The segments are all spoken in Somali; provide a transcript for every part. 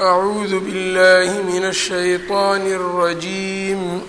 أعوذ بالله من الشيطان الرجيم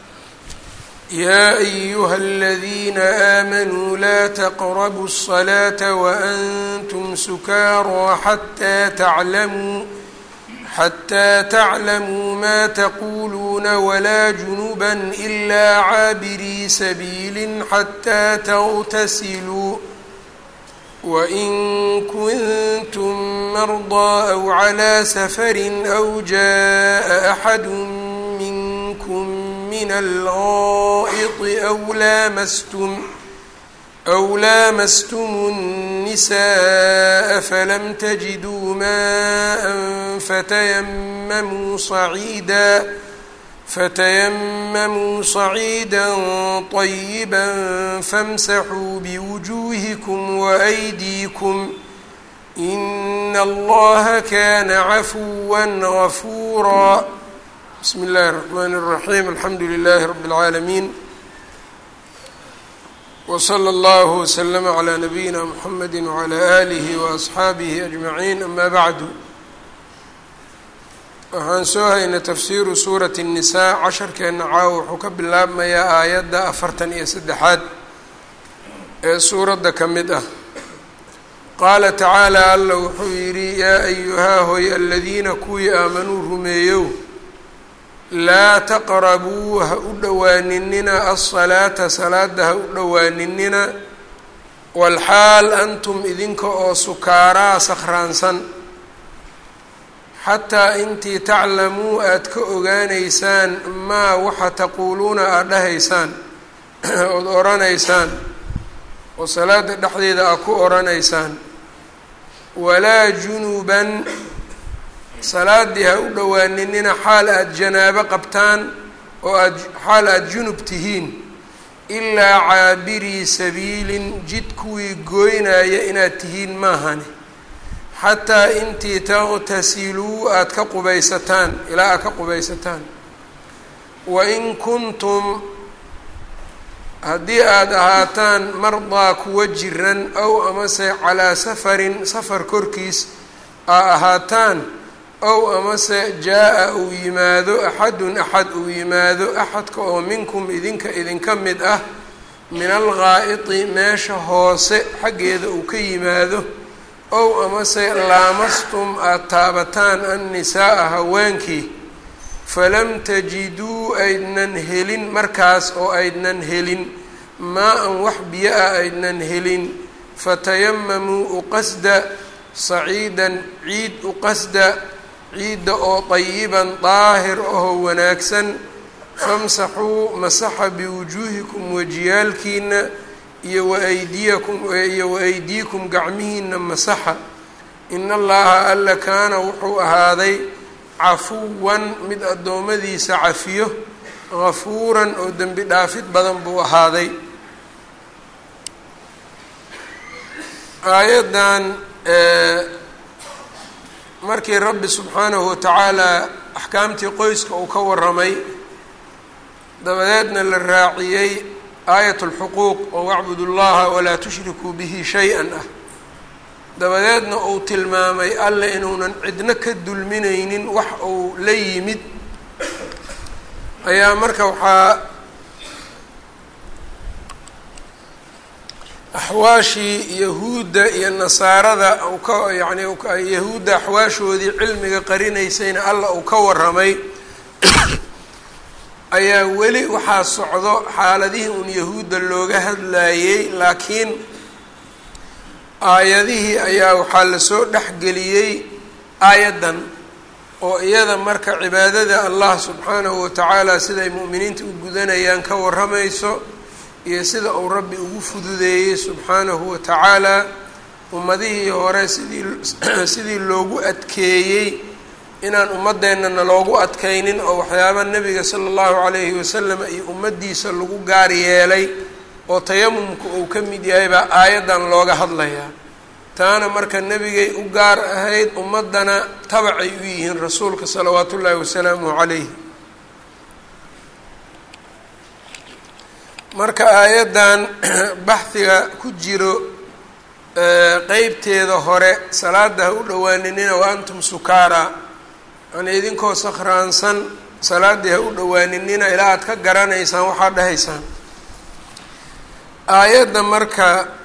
يا أيها الذين آمنوا لا تقربوا الصلاة وأنتم سكارى حتى تعلموا حتى تعلموا ما تقولون ولا جنبا إلا عابري سبيل حتى تغتسلوا وإن كنتم مرضى أو على سفر أو جاء أحد منكم من الغائط أو لامستم أو لامستم النساء فلم تجدوا ماء فتيمموا صعيدا فتيمموا صعيدا طيبا فامسحوا بوجوهكم وأيديكم إن الله كان عفوا غفورا بسم الله الرحمن الرحيم الحمد لله رب العالمين وصلى الله وسلم على نبيina mحمد وعلى آله وأصxaabihi أجمعين أما bعd waxaan soo haynay tafsiru suuraة النiساء casharkeena caawa wuxuu ka bilaabmayaa aayadda afartan iyo saddexaad ee suuradda ka mid ah qaala tacaalى alla wuxuu yidhi yaa أyuhaa hoy aladiina kuwii aamanuu rumeeyow laa taqrabuu ha u dhowaaninina alsalaata salaada ha u dhowaaninina walxaal antum idinka oo sukaaraa sakhraansan xataa intii taclamuu aada ka ogaanaysaan maa waxa taquuluuna aada dhahaysaan ood oranaysaan oo salaada dhexdeeda aad ku oranaysaan walaa junuban salaadii ha u dhowaaninina xaal aada janaabo qabtaan oo aad xaal aada junub tihiin ilaa caabirii sabiilin jid kuwii gooynaya inaad tihiin maahani xataa intii taqtasiluu aada ka qubaysataan ilaa aad ka qubaysataan wain kuntum haddii aada ahaataan mardaa kuwa jiran ow amase calaa safarin safar korkiis aa ahaataan ow amase jaa-a uu yimaado axadun axad uu yimaado axadka oo minkum idinka idinka mid ah min alghaa'iti meesha hoose xaggeeda uu ka yimaado ow amase laamastum aada taabataan annisaaa haweenkii falam tajiduu aydnan helin markaas oo aydnan helin maa-an wax biyo ah aydnan helin fatayamamuu uqasda saciidan ciid uqasda ciidda oo dayiban daahir ahoo wanaagsan famsaxuu masaxa biwujuuhikum wajiyaalkiina iyo waaydiyakum iyo wa-aydiikum gacmihiina masaxa in allaha alla kaana wuxuu ahaaday cafuwan mid addoommadiisa cafiyo gafuuran oo dembi dhaafid badan buu ahaaday aayaddan markii rabbi subxaanahu watacaala axkaamtii qoyska uu ka waramay dabadeedna la raaciyey aayat lxuquuq oo wacbudu llaha walaa tushrikuu bihi shay-an ah dabadeedna uu tilmaamay alle inuunan cidno ka dulminaynin wax uu la yimid ayaa marka waxaa axwaashii yahuudda iyo nasaarada uu ka yacni yahuudda axwaashoodii cilmiga qarinaysayna alla uu ka waramay ayaa weli waxaa socdo xaaladihii uun yahuudda looga hadlayey laakiin aayadihii ayaa waxaa lasoo dhexgeliyey aayaddan oo iyada marka cibaadada allah subxaanahu watacaala siday mu'miniinta u gudanayaan ka warramayso iyo sida uu rabbi ugu fududeeyey subxaanahu watacaala ummadihii hore sidii sidii loogu adkeeyey inaan ummadeennana loogu adkaynin oo waxyaaba nebiga sala allahu calayhi wasalam iyo ummaddiisa lagu gaar yeelay oo tayamumka uu ka mid yahay baa aayaddan looga hadlayaa taana marka nebigay u gaar ahayd ummaddana tabacay u yihiin rasuulka salawaatu ullaahi wasalaamuhu calayh marka aayaddan baxhiga ku jiro qeybteeda hore salaada ha u dhowaaninina wa antum sukaara yani idinkoo sakhraansan salaaddii ha u dhowaaninina ilaa aad ka garanaysaan waxaad dhahaysaan aayadda marka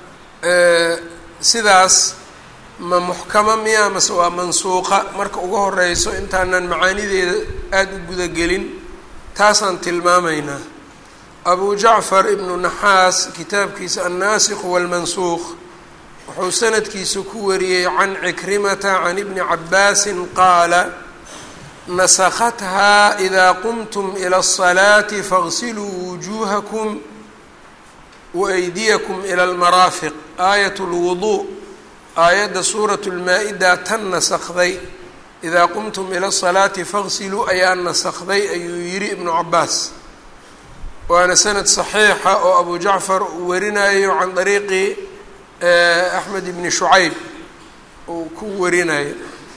sidaas ma muxkama miya mase waa mansuuqa marka ugu horeyso intaanan macaanideeda aada u gudagelin taasaan tilmaamaynaa abu jacfar ibnu naxaas kitaabkiisa annaasikhu waalmansuuq wuxuu sanadkiisa ku wariyey can cikrimata can ibni cabaasin qaala nasakhathaa idaa qumtum ila asalaati faغsiluu wujuuhakum waaydiyakum ila almaraafiq aayat lwuduu aayadda suurat lmaa-ida tan nasakday idaa qumtum ila asalaati faغsiluu ayaa nasakday ayuu yidhi ibnu cabaas waana sanad saxiixa oo abu jacfar uu warinayo can dariiqi axmed ibni shucayb uu ku warinayo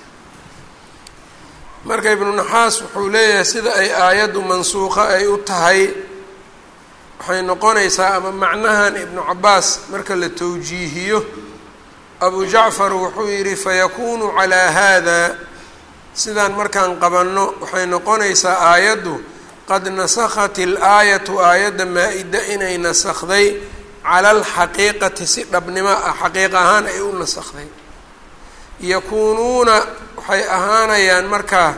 marka ibnu naxaas wuxuu leeyahay sida ay aayaddu mansuuqa ay u tahay waxay noqonaysaa ama macnahan ibnu cabaas marka la towjiihiyo abu jacfar wuxuu yidhi fayakunu calaa haada sidaan markaan qabanno waxay noqonaysaa aayaddu qad nasakhat ilaayatu aayadda maa-ida inay nasakday cala alxaqiiqati si dhabnimo ah xaqiiq ahaan ay u nasakday yakuunuuna waxay ahaanayaan markaa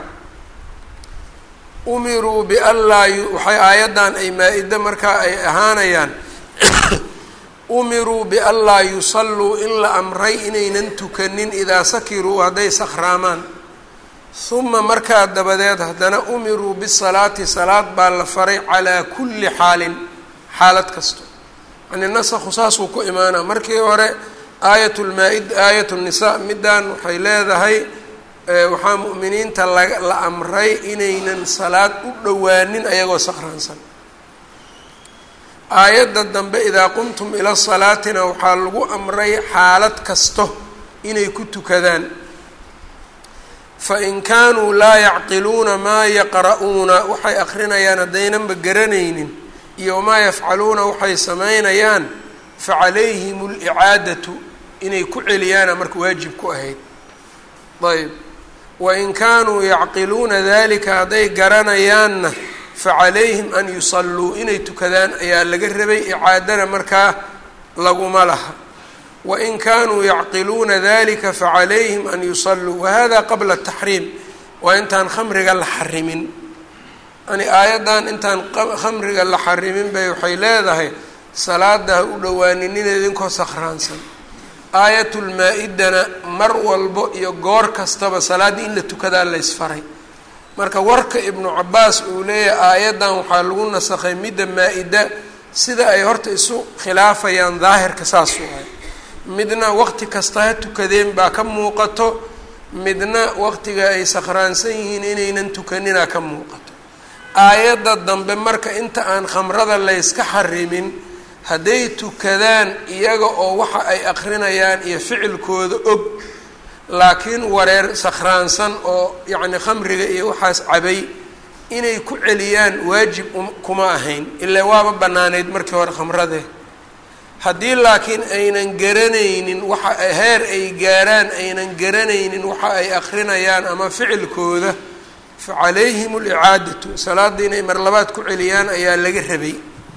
umiruu bianlaa waxay aayaddan ay maa-ida markaa ay ahaanayaan umiruu bianlaa yusalluu in la amray inaynan tukanin idaa sakiruu hadday sakhraamaan huma markaa dabadeed haddana umiruu bisalaati salaad baa la faray calaa kulli xaalin xaalad kasto yani nasakhu saasuu ku imaanaa markii hore aayat lmaa-id aayat nisaa middan waxay leedahay waxaa mu'miniinta la la amray inaynan salaad u dhowaanin ayagoo sakhraansan aayadda dambe idaa qumtum ila salaatina waxaa lagu amray xaalad kasto inay ku tukadaan fain kaanuu laa yacqiluuna maa yaqra'uuna waxay akrinayaan haddaynanba garanaynin iyo wamaa yafcaluuna waxay samaynayaan facalayhim licaadatu inay ku celiyaana marka waajib ku ahayd ayb wain kaanuu yacqiluuna dalika hadday garanayaanna facalayhim an yusalluu inay tukadaan ayaa laga rabay icaadana markaa laguma laha wain kaanuu yacqiluuna dalika facalayhim an yusalluu wahada qabla taxriim waa intaan khamriga la xarimin yani aayaddan intaan khamriga la xarimin bay waxay leedahay salaada ha u dhowaaninina idinkoo sakhraansan aayatulmaa-idana mar walbo iyo goor kastaba salaaddii in la tukadaa laysfaray marka warka ibnu cabaas uu leeyahay aayaddan waxaa lagu nasakhay midda maa-ida sida ay horta isu khilaafayaan daahirka saas u ahay midna waqti kasta ha tukadeen baa ka muuqato midna waqtiga ay sakhraansan yihiin inaynan tukaninaa ka muuqato aayadda dambe marka inta aan khamrada layska xarimin hadday tukadaan iyaga oo waxa ay akrinayaan iyo ficilkooda og laakiin wareer sakhraansan oo yacni khamriga iyo waxaas cabay inay ku celiyaan waajib kuma ahayn ilaa waaba bannaaneyd markii hore khamradee haddii laakiin aynan garanaynin waxa heer ay gaaraan aynan garanaynin waxa ay akrinayaan ama ficilkooda fa calayhim alicaadatu salaadda inay marlabaad ku celiyaan ayaa laga rabay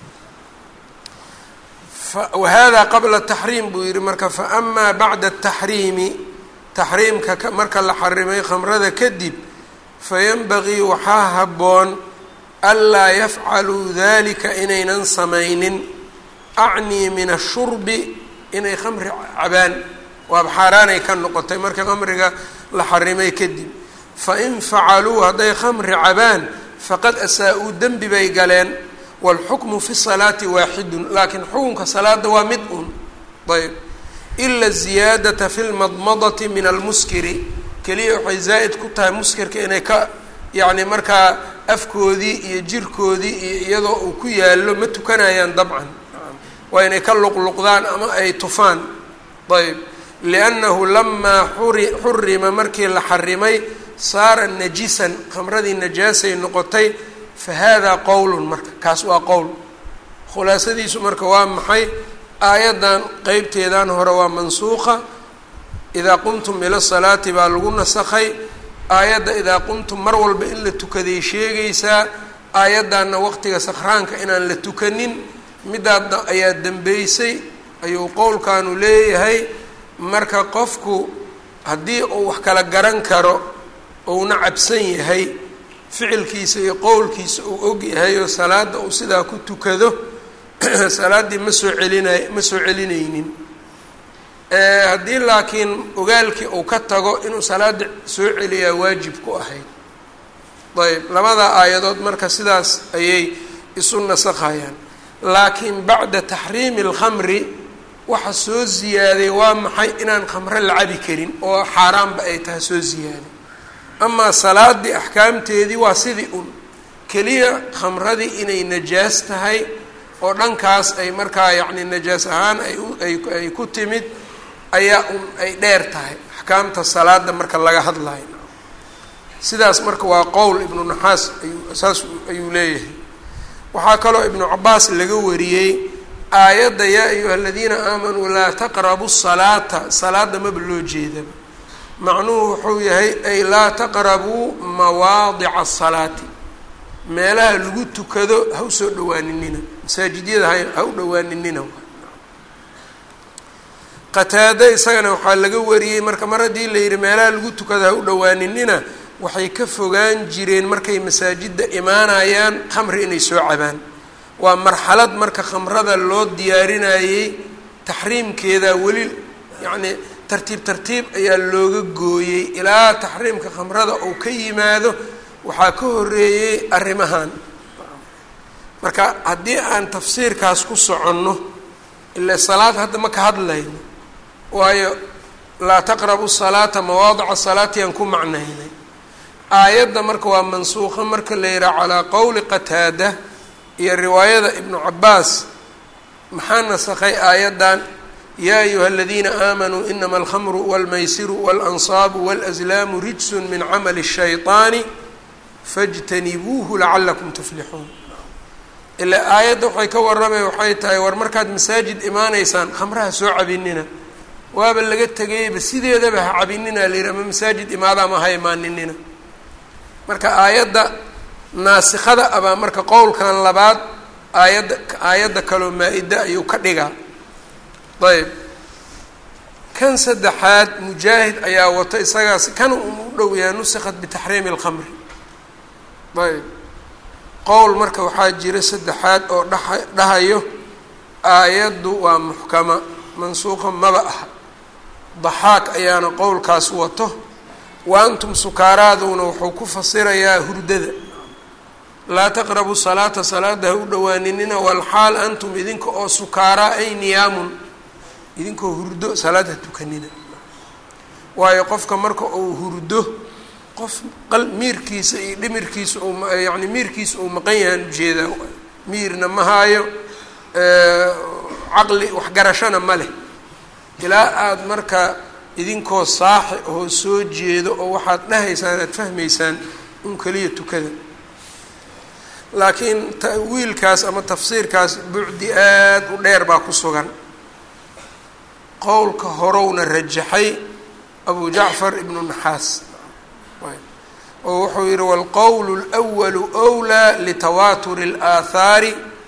wahada qabla taxriim buu yihi marka faamaa bacda ataxriimi taxriimka marka la xarimay khamrada kadib fayanbagii waxaa habboon anlaa yafcaluu dalika inaynan samaynin acnii min ashurbi inay khamri cabaan waaba xaaraanay ka noqotay marka khamriga la xarimay kadib fain facaluu hadday khamri cabaan faqad asaa-uu dembi bay galeen wاlxukmu fi الsalaati waaxidun laakiin xukunka salaada waa mid un ayb ila الziyaadaةa fi اlmadmadati min almuskiri keliya waxay zaa'id ku tahay muskirka inay ka yacni markaa afkoodii iyo jirkoodii iyo iyadoo uu ku yaallo ma tukanayaan dabcan waa inay ka luqluqdaan ama ay tufaan ayb liannahu lamaa xuri xurima markii la xarimay saara najisan khamradii najaasay noqotay fahada qowlun marka kaas waa qowl khulaasadiisu marka waa maxay aayaddan qeybteedan hore waa mansuuqa idaa qumtum ila salaati baa lagu nasakhay aayadda idaa qumtum mar walba in la tukaday sheegaysaa aayaddanna waqtiga sakhraanka inaan la tukanin midaadna ayaa dembeysay ayuu qowlkaanu leeyahay marka qofku haddii uu wax kala garan karo uuna cabsan yahay ficilkiisa iyo qowlkiisa uu og yahay oo salaadda uu sidaa ku tukado salaaddii ma soo celinay ma soo celinaynin haddii laakiin ogaalkii uu ka tago inuu salaada soo celiyaa waajib ku ahayd ayb labada aayadood marka sidaas ayay isu nasakhayaan laakiin bacda taxriimi alkhamri waxa soo ziyaaday waa maxay inaan khamro la cabi karin oo xaaraanba ay tahay soo ziyaaday amaa salaadii axkaamteedii waa sidii un keliya khamradii inay najaas tahay oo dhankaas ay markaa yacni najaas ahaan ay ay ku timid ayaa un ay dheer tahay axkaamta salaada marka laga hadlayo sidaas marka waa qowl ibnu naxaas ayuu saas ayuu leeyahay waxaa kaloo ibnu cabaas laga wariyey aayadda yaa ayuha aladiina aamanuu laa taqrabu salaata salaada maba loo jeedaba macnuhu wuxuu yahay ay laa taqrabuu mawaadica asalaati meelaha lagu tukado ha usoo dhawaaninina masaajidyada ha ha u dhawaaninina qataade isagana waxaa laga wariyey marka mar haddii la yidhi meelaha lagu tukado ha u dhawaaninina waxay ka fogaan jireen markay masaajidda imaanayaan khamri inay soo cabaan waa marxalad marka khamrada loo diyaarinayey taxriimkeeda weli yacnii tartiib tartiib ayaa looga gooyey ilaa taxriimka khamrada uu ka yimaado waxaa ka horeeyey arrimahan marka haddii aan tafsiirkaas ku soconno ila salaad hadda ma ka hadlayno waayo laa taqrabu salaata mawaadica salaati aan ku macnaynay aayadda marka waa mansuuqa marka la yidhaha calaa qowli qataada iyo riwaayada ibnu cabaas maxaa nasakhay aayaddan yaa ayuha aladiina aamanuu inama alkhamru walmaysiru waalansaabu walazlaamu rijsun min camali الshayطaani fاjtanibuuhu lacalakum tuflixuun ilaa aayadda waxay ka warramay waxay tahay war markaad masaajid imaanaysaan khamraha soo cabinina waaba laga tegayba sideedaba ha cabinina la yidhi ama masaajid imaada ama ha imaaninina marka aayadda naasikada abaa marka qowlkan labaad aayadda aayadda kaloo maa-ida ayuu ka dhigaa ayb kan saddexaad mujaahid ayaa wato isagaas kan u dhow yahay nusikhat bitaxriimi alkhamri ayb qowl marka waxaa jira saddexaad oo dhaha dhahayo aayaddu waa muxkama mansuuqa maba aha daxaak ayaana qowlkaas wato wa antum sukaaraaduna wuxuu ku fasirayaa hurdada laa taqrabu salaata salaada ha u dhawaaninina walxaal antum idinka oo sukaaraa ay niyaamun idinkoo hurdo salaad ha tukanina waayo qofka marka uu hurdo qof qal miirkiisa iyo dhimirkiisa u yacni miirkiisa uu maqan yahaan ujeedaa miirna ma haayo caqli waxgarashana ma leh ilaa aada marka idinkoo saaxi oo soo jeedo oo waxaad dhahaysaan aada fahmaysaan un keliya tukada laakiin ta'wiilkaas ama tafsiirkaas bucdi aada u dheer baa ku sugan qowlka horowna rajaxay abu jacfar ibnu naxaas oo wuxuu yihi wاlqowl اlأwalu أwlىa litawaaturi اlaahaari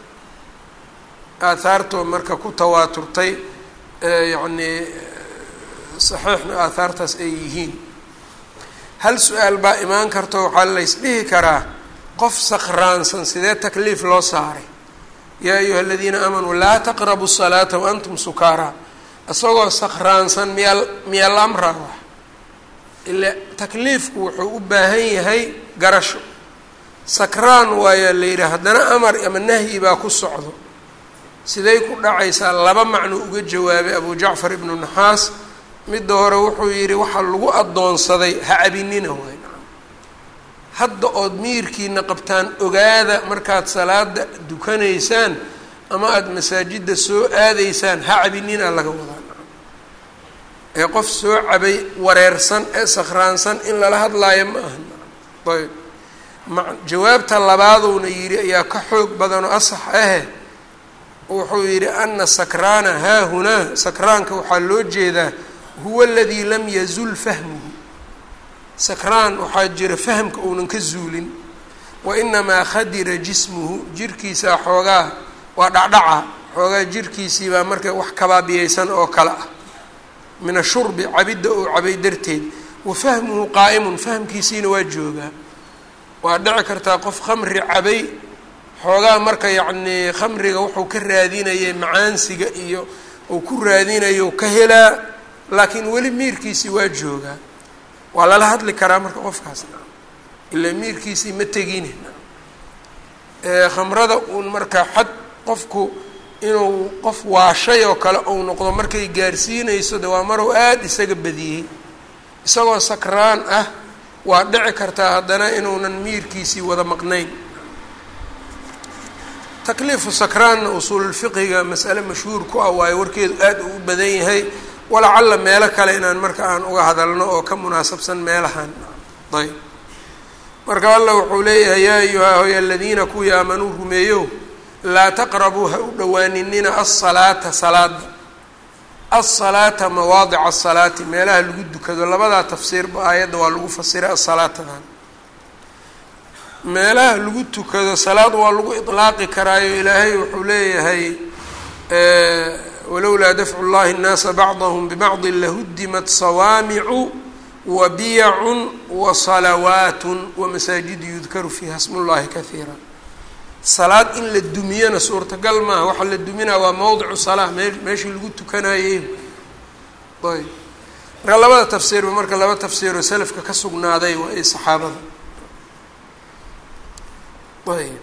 aahaartoo marka ku tawaaturtay yacnii saxiixna aahaartaas ay yihiin hal su-aal baa imaan karto waxaa lays dhihi karaa qof sakraansan sidee takliif loo saaray yaa ayuha aladiina aamanuu laa taqrabu الsalaata waantum sukaaraa isagoo sakraansan miyaa miyaa la amraa wax ila takliifku wuxuu u baahan yahay garasho sakraan waayaa la yidhi haddana amar ama nahyi baa ku socdo siday ku dhacaysaa laba macno uga jawaabay abu jacfar ibnu naxaas midda hore wuxuu yidhi waxaa lagu addoonsaday ha cabinina waay hadda ood miirkiina qabtaan ogaada markaad salaada dukanaysaan ama aada masaajidda soo aadaysaan ha cabinina laga wadaa ee qof soo cabay wareersan ee sakhraansan in lala hadlaayo ma aha ayb ma jawaabta labaadowna yidhi ayaa ka xoog badanoo asax ahe wuxuu yidhi ana sakraana haahunaa sakraanka waxaa loo jeedaa huwa aladii lam yazul fahmuhu sakraan waxaa jira fahamka uunan ka zuulin wa inamaa khadira jismuhu jirkiisaa xoogaa waa dhacdhaca xoogaa jirkiisii baa marka wax kabaabiyeysan oo kale ah min ashurbi cabidda uu cabay darteed wa fahmuhu qaa'imun fahmkiisiina waa joogaa waa dhici kartaa qof khamri cabay xoogaa marka yacnii khamriga wuxuu ka raadinayay macaansiga iyo uu ku raadinayo ka helaa laakiin weli miirkiisii waa joogaa waa lala hadli karaa marka qofkaasna ilaa miirkiisii ma tegine khamrada uun marka xad qofku inuu qof waashay oo kale uu noqdo markay gaarsiinayso de waa maruu aada isaga badiyey isagoo sakraan ah waa dhici kartaa haddana inuunan miirkiisii wada maqnayn takliifu sakraanna usuululfiqiga masale mashhuur ku ah waayo warkeedu aada uu u badan yahay walacalla meelo kale inaan marka aan uga hadalno oo ka munaasabsan meelahan ayb marka allah wuxuu leeyahay yaa ayuhaa hoy aladiina kuwii aamanuu rumeeyo laa taqrabuu ha u dhowaaninina alsalaata salaada alsalaata mawaadica asalaati meelaha lagu dukado labadaa tafsiirba aayadda waa lagu fasiray asalaatadan meelaha lagu tukado salaad waa lagu iطlaaqi karaayo ilaahay wuxuu leeyahay walowlaa dafcu llahi الnaasa bacضahm bibacضi lahudimat sawaamicu wa biyacun wa salawaat wamasaajidu yudkaru fiiha sm اllahi kahiira salaad in la dumiyana suurtagal maaha waxaa la duminaa waa mowdicu salaa mee meeshii lagu tukanayey ayb marka labada tafsiirba marka laba tafsiiroo selafka ka sugnaaday waa i saxaabada ayb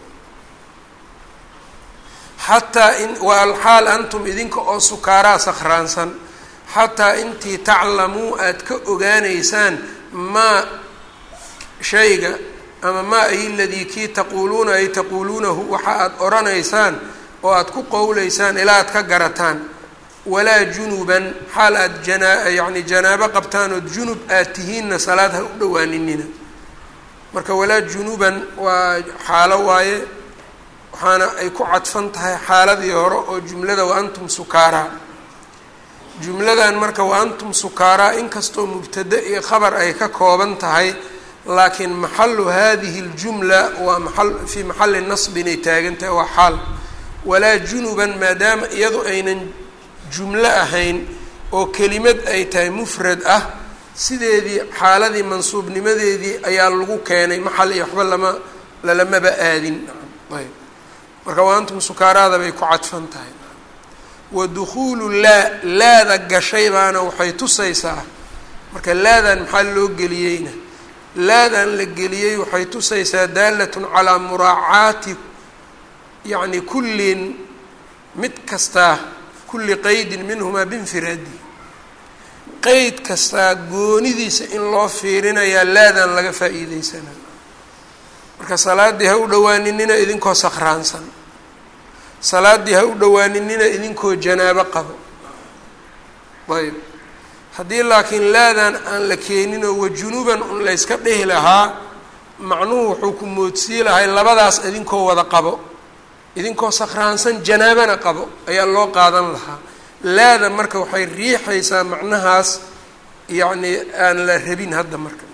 xataa in waa alxaal antum idinka oo sukaaraa sakhraansan xataa intii taclamuu aada ka ogaanaysaan maa shayga ama maa ay ladii kii taquuluuna ay taquuluunahu waxa aada odhanaysaan oo aada ku qowleysaan ilaa aad ka garataan walaa junuban xaal aada janaa yacni janaabo qabtaan ood junub aad tihiinna salaad ha u dhowaaninina marka walaa junuban waa xaalo waaye waxaana ay ku cadfan tahay xaaladii hore oo jumlada wa antum sukaaraa jumladan marka wa antum sukaaraa inkastoo mubtade iyo khabar ay ka kooban tahay laakiin maxalu hadihi اljumla waa maa fii maxali nasbin ay taagan tahay waa xaal walaa junuban maadaama iyadu aynan jumlo ahayn oo kelimad ay tahay mufrad ah sideedii xaaladii mansuubnimadeedii ayaa lagu keenay maxal iyo waxba lama lalamaba aadin ayb marka waa antum sukaaraada bay ku cadfan tahay wa dukuulu laa laada gashay baana waxay tusaysaa marka laadan maxaa loo geliyeyna laadan la geliyey waxay tusaysaa daalatun calaa muraacaati yacni kullin mid kastaa kulli qeydin minhumaa binfiraadi qeyd kastaa goonidiisa in loo fiirinayaa laadan laga faa'iideysanaa marka salaaddii ha u dhowaaninina idinkoo sakhraansan salaaddii ha u dhowaaninina idinkoo janaabo qabo ayb haddii laakiin laadan aan la keeninoo wajunuban un layska dhihi lahaa macnuhu wuxuu ku moodsii lahay labadaas idinkoo wada qabo idinkoo sakhraansan janaabana qabo ayaa loo qaadan lahaa laada marka waxay riixaysaa macnahaas yacni aan la rabin hadda marka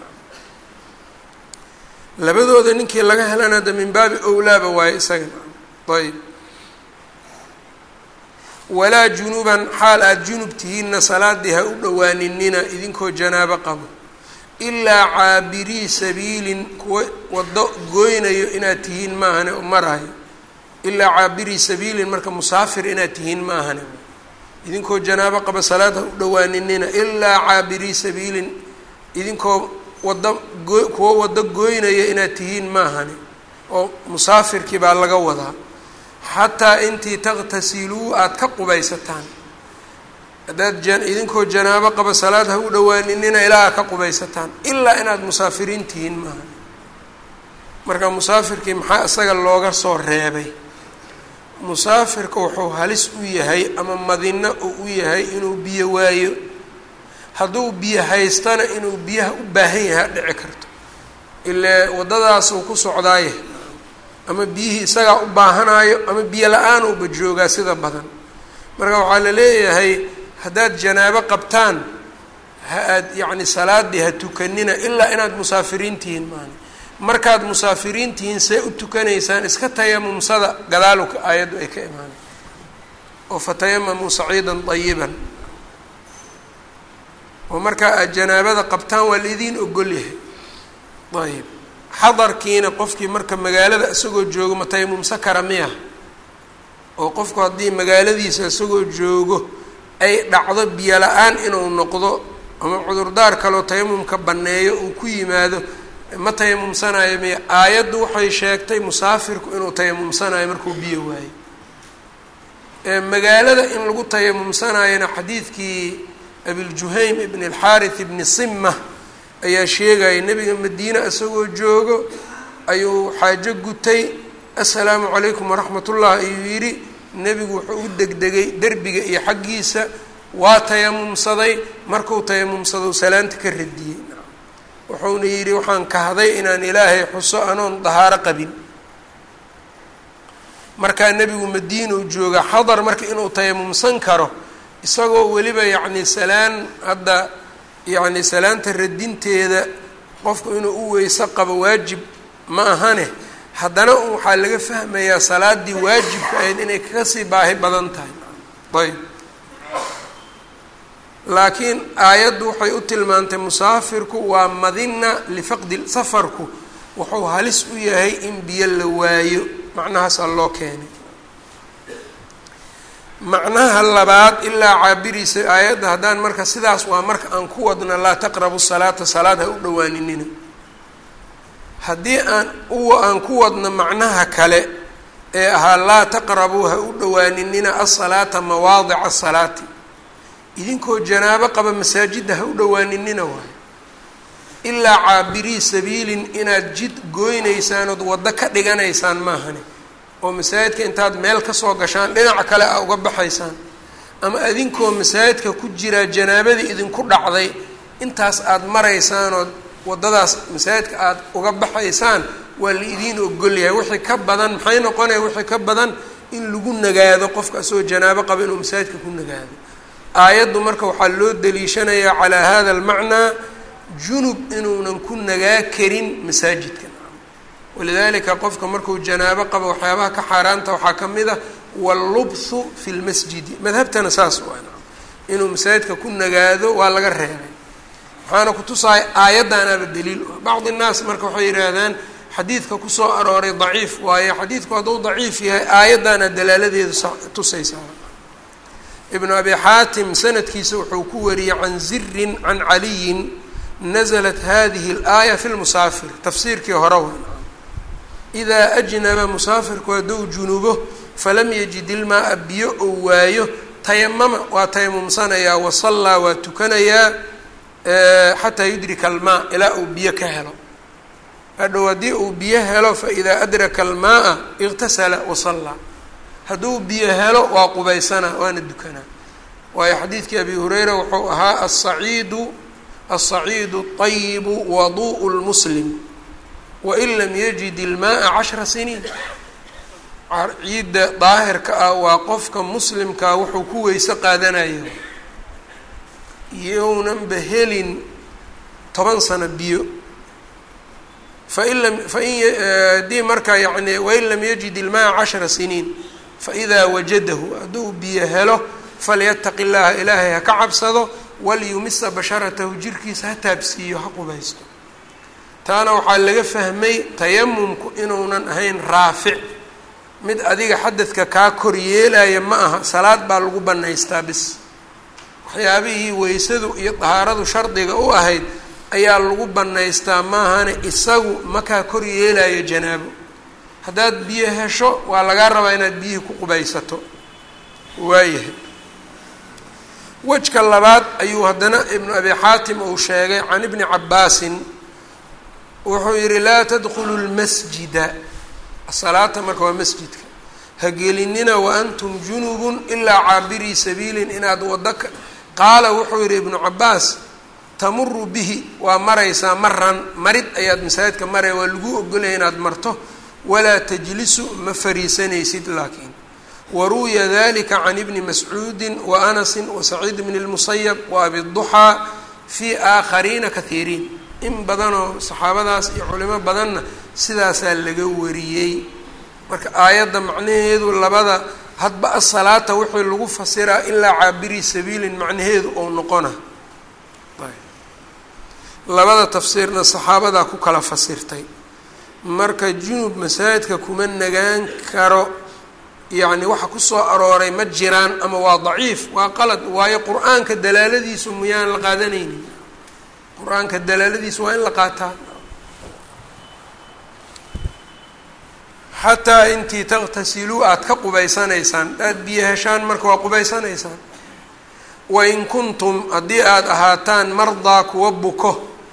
labadooda ninkii laga helana hadda min baabi owlaaba waaye isagana ayb walaa junuban xaal aada junub tihiinna salaadii ha u dhowaaninina idinkoo janaabo qabo ilaa caabirii sabiilin kuwa waddo goynayo inaad tihiin maahane oo marayo ilaa caabirii sabiilin marka musaafir inaad tihiin maahane idinkoo janaabo qaba salaad ha u dhowaaninina ilaa caabirii sabiilin idinkoo waddo goo kuwa waddo gooynaya inaad tihiin maahane oo musaafirkii baa laga wadaa xataa intii taqtasiluu aada ka qubaysataan haddaad idinkoo janaabo qaba salaad ha u dhowaaninina ilaa aad ka qubaysataan ilaa inaad musaafiriin tihiin maaha marka musaafirkii maxaa isaga looga soo reebay musaafirka wuxuu halis u yahay ama madino uu u yahay inuu biyo waayo hadduu biyo haystana inuu biyaha u baahan yahay a dhici karto ile waddadaasuu ku socdaaye ama biyihii isagaa u baahanaayo ama biyo la-aan uuba joogaa sida badan marka waxaa la leeyahay haddaad janaabo qabtaan ha aad yacni salaadii ha tukanina ilaa inaad musaafiriin tihiin maani markaad musaafiriin tihiin see u tukanaysaan iska tayamumsada gadaaluka aayaddu ay ka imaanay oo fatayamamuu saciidan dayiban oo markaa aad janaabada qabtaan waa laidiin ogol yahay ayib xadarkiina qofkii marka magaalada isagoo joogo ma tayamumsa kara miya oo qofku haddii magaaladiisa isagoo joogo ay dhacdo biyo la-aan inuu noqdo ama cudurdaar kaloo tayamumka banneeyo uu ku yimaado ma tayamumsanayo miya aayaddu waxay sheegtay musaafirku inuu tayamumsanayo markuu biyo waayo magaalada in lagu tayamumsanayona xadiidkii abiljuhaym ibn alxaarith ibni simma ayaa sheegaya nebiga madiine isagoo joogo ayuu xaajo gutay assalaamu calaykum waraxmat ullah ayuu yidhi nebigu wuxuu u degdegay derbiga iyo xaggiisa waa tayamumsaday markuu tayamumsado salaanta ka radiyey wuxuuna yidhi waxaan kahday inaan ilaahay xuso anoon dahaaro qabin markaa nebigu madiinau jooga xadar marka inuu tayamumsan karo isagoo weliba yacni salaan hadda yacni salaanta radinteeda qofku inuu u weyse qabo waajib ma ahane haddana waxaa laga fahmayaa salaadii waajibka ahayd inay kaga sii baahi badan tahay ayb laakiin aayaddu waxay u tilmaantay musaafirku waa madina lifaqdi safarku wuxuu halis u yahay in biyo la waayo macnahaasaa loo keenay macnaha labaad ilaa caabiriisa aayadda haddaan marka sidaas waa marka aan ku wadna laa taqrabu salaata salaad ha u dhowaaninina haddii aan u aan ku wadno macnaha kale ee ahaa laa taqrabuu ha u dhowaaninina asalaata mawaadica asalaati idinkoo janaabo qaba masaajidda ha u dhowaaninina waayo ilaa caabirii sabiilin inaad jid gooynaysaan ood waddo ka dhiganaysaan maahani oo masaajidka intaad meel kasoo gashaan dhinaca kale a uga baxaysaan ama adinkoo masaajidka ku jiraa janaabadii idinku dhacday intaas aada maraysaan ood waddadaas masaajidka aada uga baxaysaan waa la idiin ogolyahay wixii ka badan maxay noqonaya wixii ka badan in lagu nagaado qofka asagoo janaabo qaba inuu masaajidka ku nagaado aayaddu marka waxaa loo daliishanayaa calaa hada almacnaa junub inuunan ku nagaa karin masaajidka walidalika qofka markuu janaabo qabo waxyaabaha ka xaaraanta waxaa ka mid ah wallubthu fi lmasjidi madhabtana saas waa inuu masaajidka ku nagaado waa laga reebay waxaana kutusahay aayaddaanaaba daliil u ah bacdi nnaas marka waxay yidhaahdaan xadiidka kusoo arooray daciif waaye xadiidku hadduu daciif yahay aayaddaana dalaaladeedu tusaysaa ibnu abi xaatim sanadkiisa wuxuu ku wariyey can zirin can caliyin naزlat hadihi اlaaya fi lmusaafir tafsiirkii hore wa idaa ajnaba musaafirku hadduu junubo falam yajid ilmaa biyo ou waayo tayamama waa tayamumsanayaa wasallaa waa tukanayaa xataa yudrika almaa ilaa uu biyo ka helo hadhow haddii uu biyo helo faidaa adraka almaaa iktasala wasallaa hadduu biyo helo waa qubaysanaa waana dukanaa waayo xadiidkii abi hureyra wuxuu ahaa asaciidu aلصaciidu الطayibu waduء اlmuslim wain lam yajid ilmaaa cashra siniin ciidda daahirka ah waa qofka muslimkaa wuxuu ku weyse qaadanayo yownanba helin toban sano biyo fain lam fain haddii marka yani wain lam yajid ilmaaa cashra siniin faidaa wajadahu hadduu biyo helo falyataqi llaha ilaahay ha ka cabsado walyumisa basharatahu jirkiisa ha taabsiiyo ha qubaysto taana waxaa laga fahmay tayamumku inuunan ahayn raafic mid adiga xadadka kaa kor yeelaya ma aha salaad baa lagu bannaystaa bis waxyaabihii weysadu iyo dahaaradu shardiga u ahayd ayaa lagu bannaystaa maahane isagu makaa kor yeelayo janaabo haddaad biyo hesho waa lagaa rabaa inaad biyihii ku qubaysato waayahay wejka labaad ayuu haddana ibnu abi xaatim uu sheegay can ibni cabaasin wuxuu yihi laa tadkhulu lmasjida asalaata marka waa masjidka ha gelinina waantum junubun ilaa caabirii sabiilin inaad waddo ka qaala wuxuu yihi ibnu cabaas tamuru bihi waa maraysaa maran marid ayaad masaajidka maraya waa lagu ogolaya inaad marto walaa tajlisu ma fariisanaysid laakiin waruwiya dalika can ibni mascuudi waanasi wasaciid bni اlmusayab waabi duxaa fii aakhariina kahiiriin in badanoo saxaabadaas iyo culimo badanna sidaasaa laga wariyey marka aayadda macnaheedu labada hadba asalaata wixii lagu fasiraa ilaa caabiri sabiilin macnaheedu ou noqona labada tafsiirna saxaabadaa ku kala fasirtay marka junub masaajidka kuma nagaan karo yacni waxa kusoo arooray ma jiraan ama waa daciif waa qalad waayo qur-aanka dalaaladiisu miyaan la qaadanaynin qur-aanka dalaaladiisu waa in la qaataa xataa intii takhtasiluu aada ka qubaysanaysaan aada biyo heshaan marka waa qubaysanaysaan wain kuntum haddii aada ahaataan mardaa kuwa buko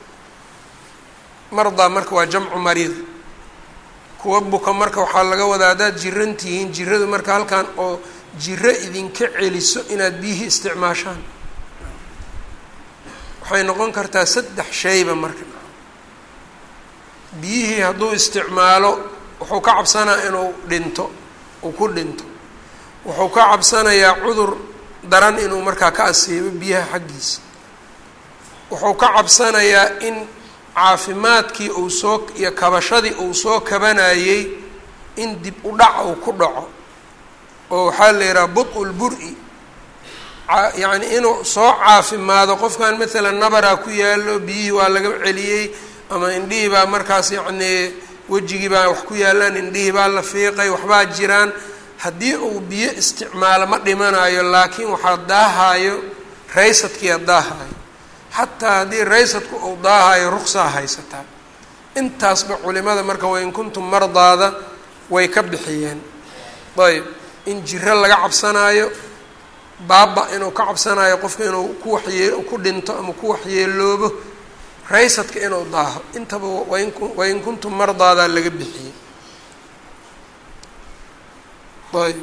mardaa marka waa jamcu mariid kuwa buka marka waxaa laga wadaa haddaad jiran tihiin jiradu marka halkan oo jiro idinka celiso inaad biyihii isticmaashaan waxay noqon kartaa saddex shayba marka biyihii hadduu isticmaalo wuxuu ka cabsanaa inuu dhinto uu ku dhinto wuxuu ka cabsanayaa cudur daran inuu markaa ka asiibo biyaha xaggiisa wuxuu ka cabsanayaa in caafimaadkii uu soo iyo kabashadii uu soo kabanayey in dib u dhac uu ku dhaco oo waxaa la yidhaha bud-u lbur-i yacni inuu soo caafimaado qofkan maalan nabaraa ku yaalo biyihii waa laga celiyey ama indhihii baa markaas yacnii wejigii baa wax ku yaalaan indhihii baa la fiiqay waxbaa jiraan haddii uu biyo isticmaalo ma dhimanayo laakiin waxaa daahayo raysadkiia daahayo xataa haddii raysadku uu daahayo ruqsaa haysataa intaasba culimada marka wain kuntum mardaada way ka bixiyeen ayb in jiro laga cabsanaayo baaba inuu ka cabsanayo qofka inuu ku waxyee ku dhinto ama ku waxyeeloobo raysadka inuu daaho intaba wain wain kuntum mardaadaa laga bixiyey ayb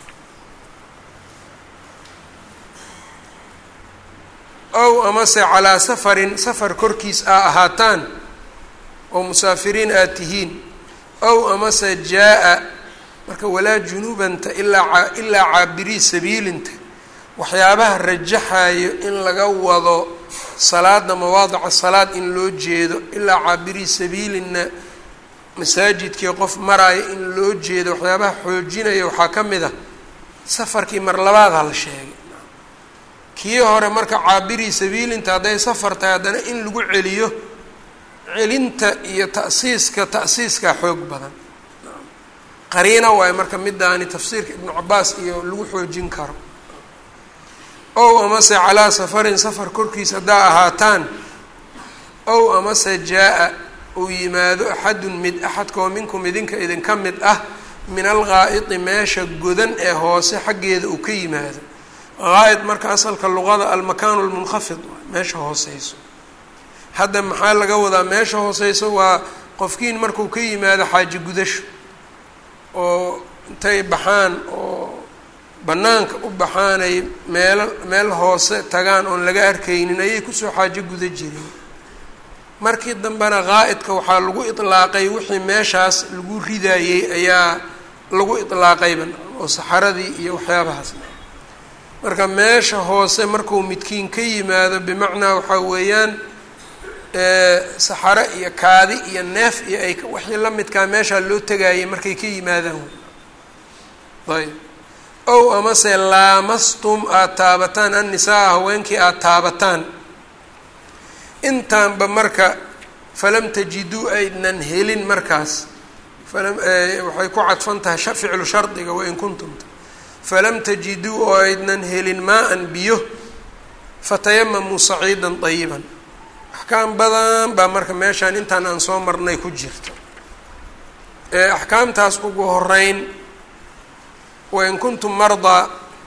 ow amase calaa safarin safar korkiis aa ahaataan oo musaafiriin aad tihiin ow amase jaa-a marka walaa junuubanta ilaa ilaa caabirii sabiilinta waxyaabaha rajaxayo in laga wado salaada mawaadica salaad in loo jeedo ilaa caabirii sabiilinna masaajidkii qof maraayo in loo jeedo waxyaabaha xoojinaya waxaa ka mid ah safarkii mar labaadha la sheegay kii hore marka caabirii sabiilinta hadday safar tahay haddana in lagu celiyo celinta iyo ta'siiska ta'siiskaa xoog badan qariina waayo marka midaani tafsiirka ibnu cabaas iyo lagu xoojin karo ow amase calaa safarin safar korkiis haddaa ahaataan ow amase jaa-a uu yimaado axadun mid axadkoo minkum idinka idinka mid ah min alghaa'iti meesha godan ee hoose xaggeeda uu ka yimaado haa'id marka asalka luqada almakaanu lmunkhafid meesha hooseyso hadda maxaa laga wadaa meesha hooseyso waa qofkiin markuu ka yimaado xaaji gudasho oo intay baxaan oo bannaanka u baxaanay meelo meel hoose tagaan oon laga arkaynin ayay kusoo xaajo guda jireen markii dambena qaa'idka waxaa lagu itlaaqay wixii meeshaas lagu ridayey ayaa lagu itlaaqayba oo saxaradii iyo waxyaabahaas marka meesha hoose markuu midkiin ka yimaado bimacnaa waxaa weeyaan saxaro iyo kaadi iyo neef iyo ay wixii la midkaa meeshaa loo tegayay markay ka yimaadaan ayb ow amase laamastum aada taabataan annisaa haweenkii aada taabataan intaanba marka falam tajiduu aydnan helin markaas falam waxay ku cadfan tahay ficlu shardiga wain kuntumta falam tajiduu oo aydnan helin maa-an biyo fatayamamuu saciidan dayiban axkaam badan baa marka meeshaan intaan aan soo marnay ku jirto axkaamtaas ugu horeyn wain kuntum mardaa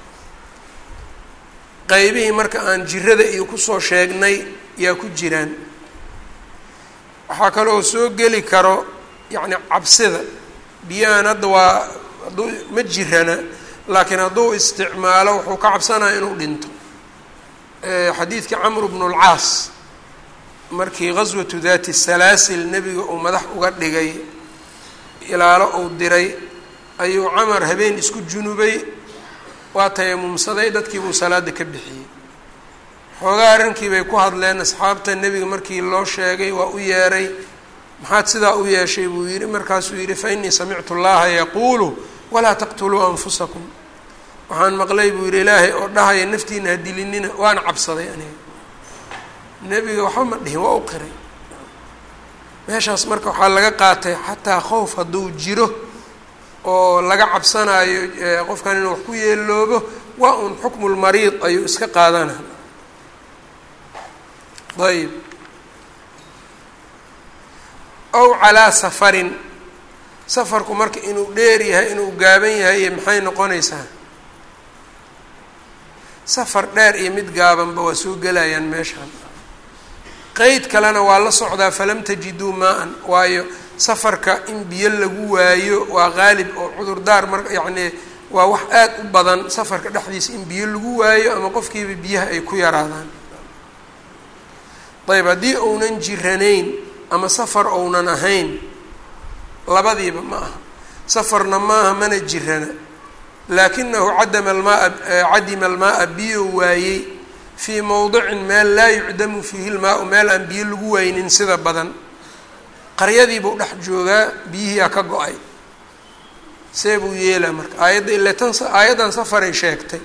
qeybihii marka aan jirada iyo kusoo sheegnay yaa ku jiraan waxaa kaloo soo geli karo yacni cabsida biyahan hadda waa hadduu ma jirana laakiin hadduu isticmaalo wuxuu ka cabsanaya inuu dhinto xadiidkii camr bnu lcaas markii gaswatu daati salaasil nebiga uu madax uga dhigay ilaalo uu diray ayuu camar habeen isku junubay waa tayamumsaday dadkii buu salaada ka bixiyey xoogaa arrinkii bay ku hadleen asxaabta nebiga markii loo sheegay waa u yeeray maxaad sidaa u yeeshay buu yidhi markaasuu yidhi fa innii samictu llaha yaquulu walaa taqtuluu anfusakum waxaan maqlay buu yidhi ilaahay oo dhahaya naftiina ha dilinina waana cabsaday aniga nebiga waxba ma dhihin waa u qiray meeshaas marka waxaa laga qaatay xataa khowf hadduu jiro oo laga cabsanaayo qofkan inuu wax ku yeeloobo waa un xukmu lmariid ayuu iska qaadana ayb ow calaa safarin safarku marka inuu dheer yahay inuu gaaban yahay iyo maxay noqonaysaa safar dheer iyo mid gaabanba waa soo gelayaan meeshaan qeyd kalena waa la socdaa falam tajiduu maa-an waayo safarka in biyo lagu waayo waa qaalib oo cudurdaar mar yacnii waa wax aad u badan safarka dhexdiisa in biyo lagu waayo ama qofkiiba biyaha ay ku yaraadaan ayb haddii ounan jiranayn ama safar ounan ahayn labadiiba ma aha safarna maaha mana jirana laakinahu cadama almaaa cadima almaaa biyo waayey fii mowdicin meel laa yucdamu fiihi lmaa-u meel aan biyo lagu waynin sida badan qaryadiibuu dhex joogaa biyihiiaa ka go-ay see buu yeelaa marka aayadda ile tan aayaddan safaray sheegtay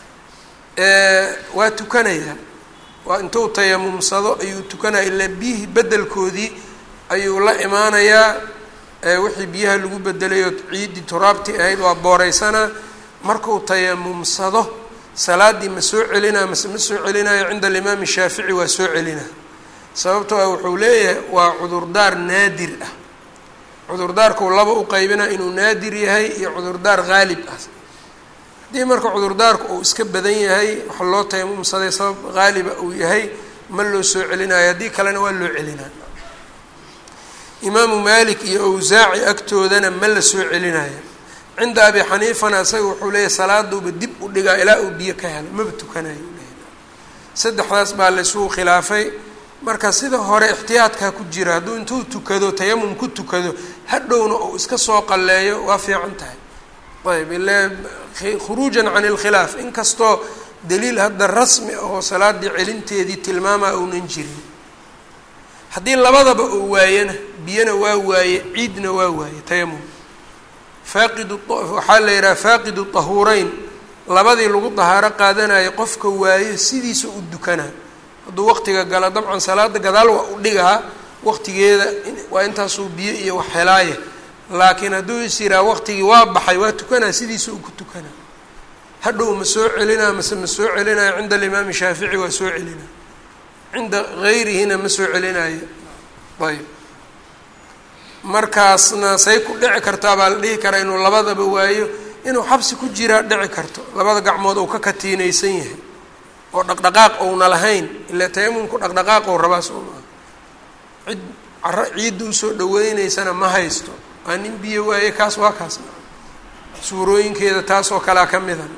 waa tukanayaa waa intuu tayamumsado ayuu tukanaya ilaa biyihii bedelkoodii ayuu la imaanayaa wixii biyaha lagu bedelayo ciiddii turaabtii ahayd waa booreysanaa markuu tayamumsado salaaddii ma soo celinaa mase ma soo celinayo cinda alimaami shaafici waa soo celinaa sababtoo ah wuxuu leeyahay waa cudurdaar naadir ah cudurdaarkuu laba u qaybinaa inuu naadir yahay iyo cudurdaar haalib ah haddii marka cudurdaarku uu iska badan yahay waxa loo tayamumsaday sabab haaliba uu yahay ma loo soo celinayo haddii kalena waa loo celinaa imaamu maalik iyo awsaaci agtoodana ma la soo celinayo cinda abi xaniifana isaga wuxuu leeyahy salaaduuba dib u dhigaa ilaa uu biyo ka helo maba tukanayo saddexdaas baa laysugu khilaafay marka sida hore ixtiyaadkaa ku jira hadduu intuu tukado tayamum ku tukado hadhowna uu iska soo qalleeyo waa fiican tahay ayb ile khuruujan can ilkhilaaf inkastoo daliil hadda rasmi oo salaadii celinteedii tilmaamaa uunan jirin haddii labadaba uu waayena biyana waa waaye ciidna waa waaye tayamum faaqidu waxaa la yidhaha faaqidu tahuureyn labadii lagu dahaaro qaadanayo qofka waayo sidiisa u dukanaa hadduu waqtiga galo dabcan salaada gadaal waa u dhigaa waqtigeeda waa intaasuu biyo iyo wax helaaya laakiin hadduu is yiraa waqtigii waa baxay waa tukanaa sidiisa u ku tukanaa hadhow ma soo celinaa mase ma soo celinayo cinda alimaami shaafici waa soo celinaa cinda gayrihina ma soo celinayo ayb markaasna say ku dhici kartaa baa la dhihi karaa inuu labadaba waayo inuu xabsi ku jiraa dhici karto labada gacmood uu ka katiinaysan yahay oo dhaqdhaqaaq ouna lahayn ilaa tayamumku dhaqdhaqaaq ou rabaa soo maa cid caro ciidda usoo dhaweyneysana ma haysto waa nin biyo waaye kaas waa kaas suurooyinkeeda taas oo kalea ka mida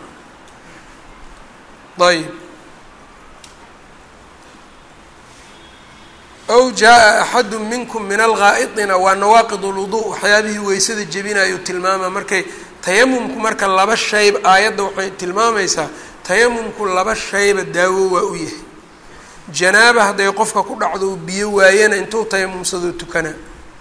ayb ow jaa-a axadu minkum min algaa'itina waa nawaaqid ulwuduu waxyaabihii weysada jebinayuu tilmaama markay tayamumku marka laba shayba aayadda waxay tilmaamaysaa tayamumku laba shayba daawo waa u yahay janaaba hadday qofka ku dhacdo uu biyo waayana intuu tayamumsadoo tukana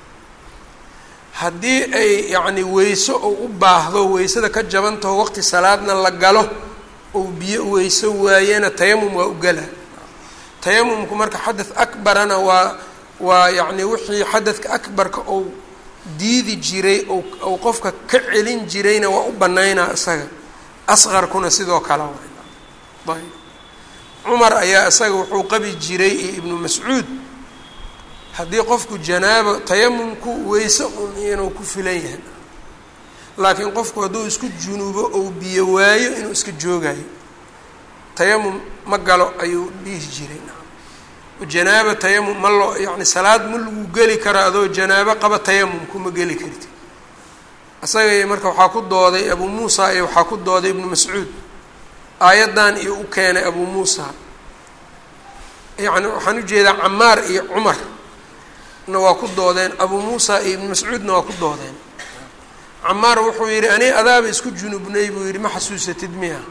haddii ay yacni weyso uu u baahdo weysada ka jabantaho waqti salaadna la galo uu biyo weyso waayana tayamum waa u gala tayamumku marka xadad akbarana waa waa yacni wixii xadadka akbarka ou diidi jiray ou qofka ka celin jirayna waa u banaynaa isaga asqarkuna sidoo kale wa ayb cumar ayaa isaga wuxuu qabi jiray iyo ibnu mascuud haddii qofku janaabo tayamumku weyse un inuu ku filan yahay laakiin qofku hadduu isku junuubo ou biyo waayo inuu iska joogayo tayamum ma galo ayuu dhihi jiray janaabo tayamum ma loo yacni salaad ma lagu geli karo adoo janaabo qaba tayamumku ma geli karti isaga marka waxaa ku dooday abuu muusa iyo waxaa ku dooday ibnu mascuud aayaddan iyo u keenay abuu muusa yacni waxaan ujeedaa camaar iyo cumar na waa ku doodeen abuu muusa iyo ibnu mascuudna waa ku doodeen camaar wuxuu yidhi ani adaaba isku junubnay buu yidhi ma xasuusatid miya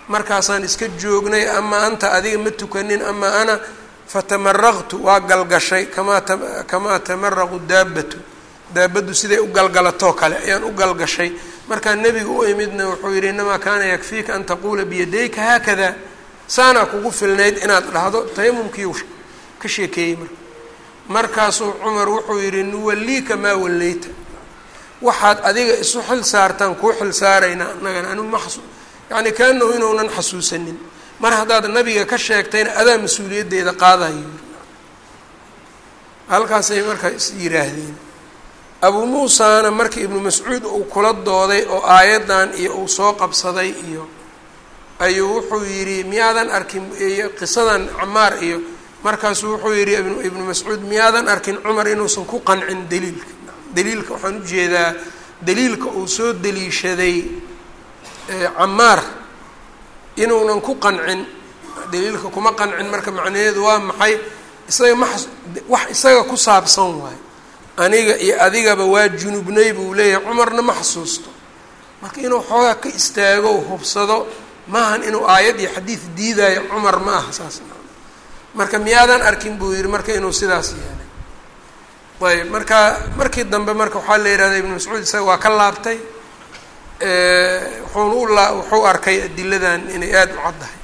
markaasaan iska joognay ama anta adiga ma tukanin ama ana fatamaraqtu waa galgashay kamaa kamaa tamaraqu daabatu daabaddu siday u galgalatoo kale ayaan u galgashay markaa nebiga u imidna wuxuu yidhi inamaa kaana yakfiika an taquula biyadayka haakada saanaa kugu filnayd inaad dhahdo tayamumkii ka sheekeeyey marka markaasuu cumar wuxuu yidhi nuwalliika maa wallayta waxaad adiga isu xil saartaan kuu xil saaraynaa annagana anu ma xasu yacni kaanahu inuunan xasuusanin mar haddaad nabiga ka sheegtayna adaa mas-uuliyaddeeda qaadayo halkaasay markaa is yidhaahdeen abuu muusaana marka ibnu mascuud uu kula dooday oo aayaddan iyo uu soo qabsaday iyo ayuu wuxuu yidhi miyaadan arkin qisadan camaar iyo markaasuu wuxuu yidhi ibnu mascuud miyaadan arkin cumar inuusan ku qancin daliilka daliilka waxaan ujeedaa daliilka uu soo daliishaday camaar inuunan ku qancin daliilka kuma qancin marka macnaheedu waa maxay isaga ma wax isaga ku saabsan waayo aniga iyo adigaba waa junubnay buu leeyahay cumarna ma xasuusto marka inuu xoogaa ka istaago hubsado maahan inuu aayad iyo xadiid diidaayo cumar ma aha saas marka miyaadan arkin buu yihi marka inuu sidaas yeelay ayb marka markii dambe marka waxaa la yihahda ibnu mascuud isaga waa ka laabtay wuxuuna u laa wuxuu arkay adiladan inay aada u caddahay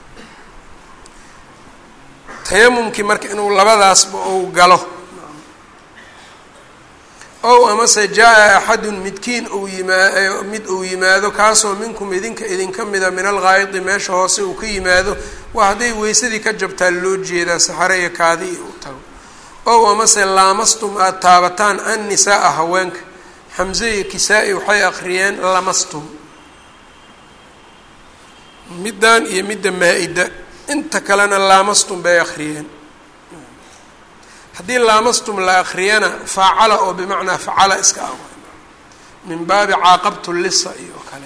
tayamumkii marka inuu labadaasba ou galo ow amase jaa-a axadun midkiin uu yimaa mid uu yimaado kaasoo minkum idinka idinka mida min alghaayidi meesha hoose uu ka yimaado waa hadday weysadii ka jabtaa loo jeedaa saxare iyo kaadi iyo u tago ow amase laamastum aada taabataan an nisaa-a haweenka xamse iyo kisaa-i waxay akhriyeen lamastum middan iyo midda maa-ida inta kalena laamastum bay akhriyeen haddii laamastum la akriyana faacala oo bimacnaa facala iska ah min baabi caaqabtu lisa iyo kale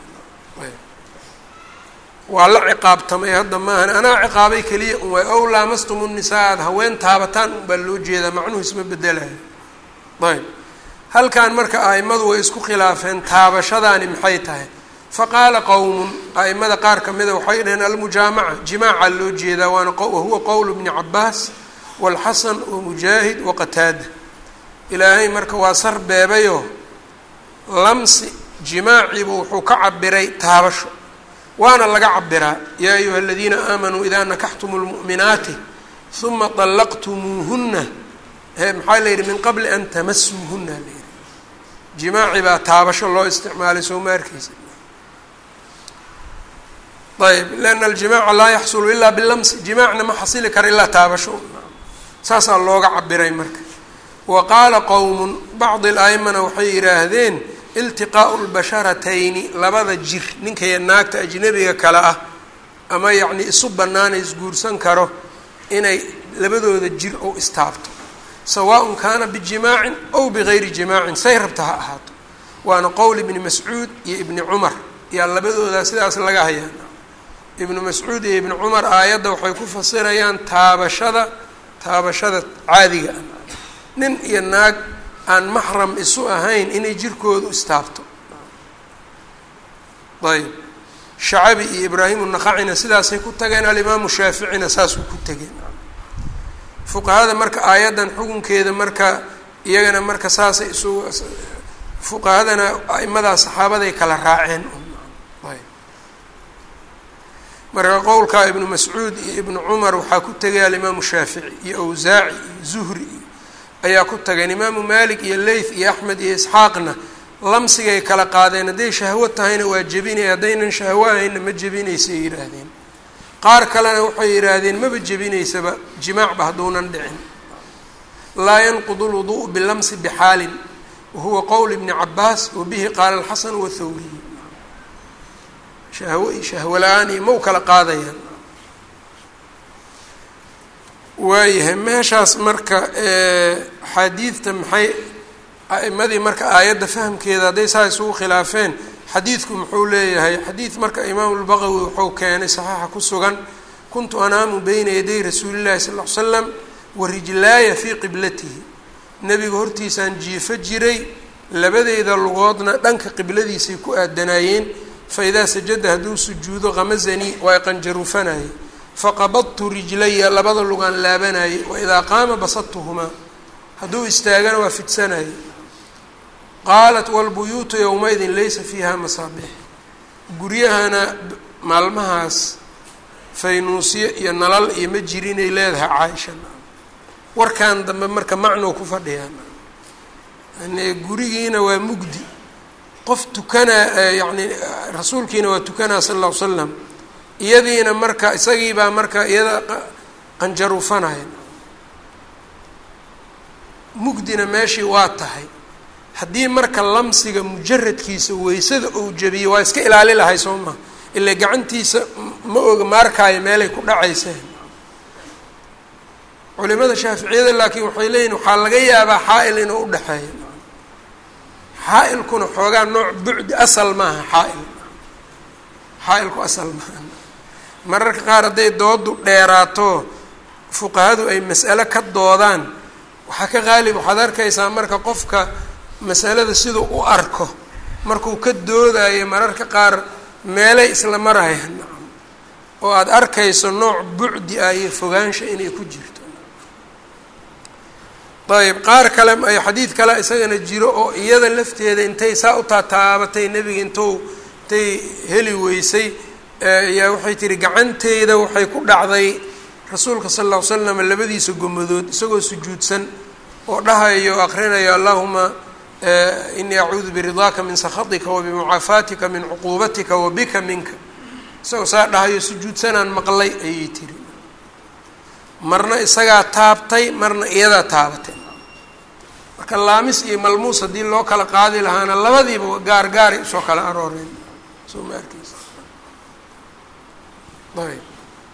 waa la ciqaabtamay hadda maahan anaa ciqaabay keliya un waay ow laamastum nisaa aada haween taabataan unbaa loo jeedaa macnuhu isma bedelayo ayb halkan marka a'imadu way isku khilaafeen taabashadaani maxay tahay faqaala qowmun a'imada qaar ka mida waxay dhaheen almujaamaca jimaaca loo jeedaa waana wahuwa qowlu bni cabaas walxasan wamujaahid waqataada ilaahay marka waa sar beebayoo lamsi jimaaciibu wuxuu ka cabiray taabasho waana laga cabiraa yaa ayuha aladiina aamanuu idaa nakaxtumu lmu'minaati huma طallaqtumuuhuna maxaa la yidhi min qabli an tamasuuhuna la yidhi jimaaci baa taabasho loo isticmaalay soo ma arkeysa ayb lana aljimaaca laa yaxsulu ilaa bilamsi jimaacna ma xasili kara ilaa taabasho saasaa looga cabiray marka wa qaala qowmun bacdi al-a'imana waxay yidhaahdeen iltiqaa'u lbasharatayni labada jir ninkaiyo naagta ajnabiga kale ah ama yacnii isu bannaana isguursan karo inay labadooda jir ou istaabto sawaaءun kaana bijimaacin ow bigayri jimaacin say rabta ha ahaato waana qowl ibni mascuud iyo ibni cumar yaa labadoodaa sidaas laga hayaa ibnu mascuud iyo ibni cumar aayadda waxay ku fasirayaan taabashada taabashada caadiga ah nin iyo naag aan maxram isu ahayn inay jirkoodu istaabto ayb shacabi iyo ibraahimu naqacina sidaasay ku tageen alimaamu shaaficina saasuu ku tegeen fuqahada marka aayaddan xukunkeeda marka iyagana marka saasay isu fuqahadana aimadaa saxaabaday kala raaceen marka qowlkaa ibnu mascuud iyo ibnu cumar waxaa ku tegay alimaamu shaafici iyo awsaaci iyo zuhri iyo ayaa ku tageen imaamu malik iyo leyth iyo axmed iyo isxaaqna lamsigay kala qaadeen hadday shahwo tahayna waa jebinaya haddaynan shahwo ahayna ma jebinaysay yidhaahdeen qaar kalena waxay yidhaahdeen maba jebinaysaba jimaacba hadduunan dhicin laa yanqudu lwuduءu bilamsi bixaalin wahuwa qowl ibni cabaas wabihi qaala alxasan wathawriy shahwo iyo shahwo la-aan iyo ma u kala qaadayaan waayahay meeshaas marka xadiidta maxay a'imadii marka aayadda fahamkeeda hadday saa isugu khilaafeen xadiidku muxuu leeyahay xadiid marka imaamu lbaqawi wuxuu keenay saxiixa ku sugan kuntu anaamu beyna yaday rasuulillahi sal ll ly slam wa rijlaaya fii qiblatihi nebiga hortiisaan jiifo jiray labadeyda lugoodna dhanka qibladiisay ku aadanaayeen faidaa sajada hadduu sujuudo kamazanii waa qanjaruufanayay faqabadtu rijlaya labada lugaan laabanayay waidaa qaama basadtuhumaa hadduu istaagana waa fidsanayay qaalat walbuyuutu yowmaidin laysa fiiha masaabix guryahana maalmahaas faynuusyo iyo nalal iyo ma jirinay leedahay caaisha warkan dambe marka macnou ku fadhiyaan yani gurigiina waa mugdi qof tukanaa yacni rasuulkiina waa tukanaa sala alla ly slam iyadiina marka isagiibaa marka iyada qanjaruufanaya mugdina meeshii waa tahay haddii marka lamsiga mujaradkiisa weysada uu jabiyo waa iska ilaali lahay soo maha ilaa gacantiisa ma oga maarkaayo meelay ku dhacayseen culimada shaaficiyada laakiin waxay leeyihin waxaa laga yaabaa xaa-il inuu udhexeeyo xaa-ilkuna xoogaa nooc bucdi asal maaha xaa-il xaa-ilku asal maaha mararka qaar hadday doodu dheeraato fuqahadu ay mas'alo ka doodaan waxaa ka qaalib waxaad arkaysaa marka qofka masalada siduu u arko markuu ka doodayo mararka qaar meelay isla marayaan oo aada arkayso nooc bucdi ah iyo fogaansha inay ku jirto ayb qaar kale ay xadiid kale isagana jiro oo iyada lafteeda intay saa u taataabatay nebiga intuu intay heli weysay ayaa waxay tihi gacanteyda waxay ku dhacday rasuulka sala alla ly slam labadiisa gomadood isagoo sujuudsan oo dhahayo akrinayo allahuma inii acuudu biridaaka min sakhatika wabimucaafaatika min cuquubatika wabika minka isagoo saa dhahayo sujuudsanaan maqlay ayay tiri marna isagaa taabtay marna iyadaa taabatay marka laamis iyo malmuus haddii loo kala qaadi lahaana labadiiba gaar gaaray usoo kala arooreen soo ma arkeysa ayb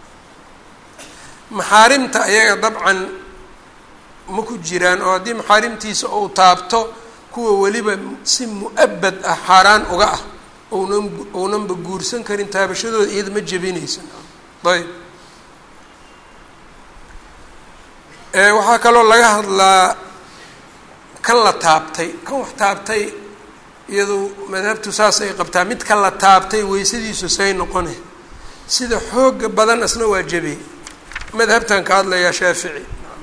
maxaarimta ayaga dabcan ma ku jiraan oo haddii maxaarimtiisa uu taabto kuwa weliba si mu-abad ah xaaraan uga ah ounan ounanba guursan karin taabashadooda iyada ma jebinaysa ayb waxaa kaloo laga hadlaa kan la taabtay kan wax taabtay iyadu madhabtu saas ay qabtaa mid kan la taabtay weysadiisu say noqone sida xooga badan asna waa jebey madhabtan ka hadlayaa shaafici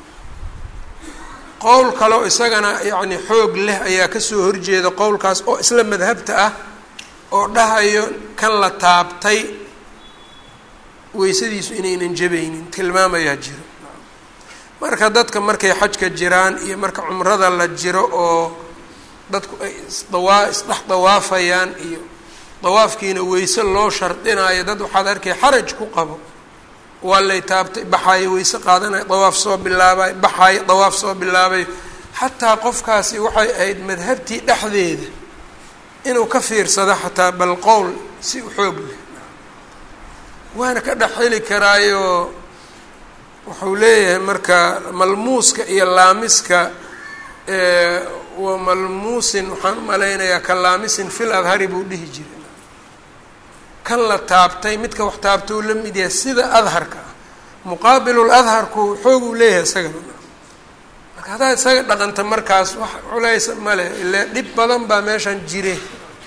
qowl kaleo isagana yacni xoog leh ayaa kasoo horjeeda qowlkaas oo isla madhabta ah oo dhahayo kan la taabtay weysadiisu inaynan jebaynin tilmaamayaa jiro marka dadka markay xajka jiraan iyo marka cumrada la jiro oo dadku ay isdawaa isdhex dawaafayaan iyo dawaafkiina weyse loo shardinayo dad waxaad arkay xaraj ku qabo waa lay taabtay baxaayo weyse qaadanaya dawaaf soo bilaabay baxaayo dawaaf soo bilaabay xataa qofkaasi waxay ahayd madhabtii dhexdeeda inuu ka fiirsado xataa bal qowl si u xoog leh waana ka dhex heli karaayo wuxuu leeyahay marka malmuuska iyo laamiska wa malmuusin waxaan umalaynayaa ka laamisin fil adhari buu dhihi jiray kan la taabtay midka wax taabta uu la mid yahay sida adharka ah muqaabilul adharku xoog uu leeyahay isagana marka haddaad isaga dhaqanta markaas wax culays male ile dhib badan baa meeshan jire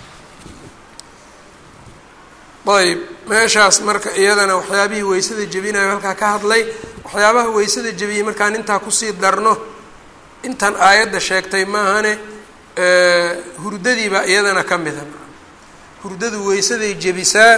ayb meeshaas marka iyadana waxyaabihii weysada jebinayo halkaa ka hadlay waxyaabaha weysada jebiyey markaan intaa kusii darno intan aayadda sheegtay maahane hurdadiibaa iyadana ka mida hurdadu weysaday jebisaa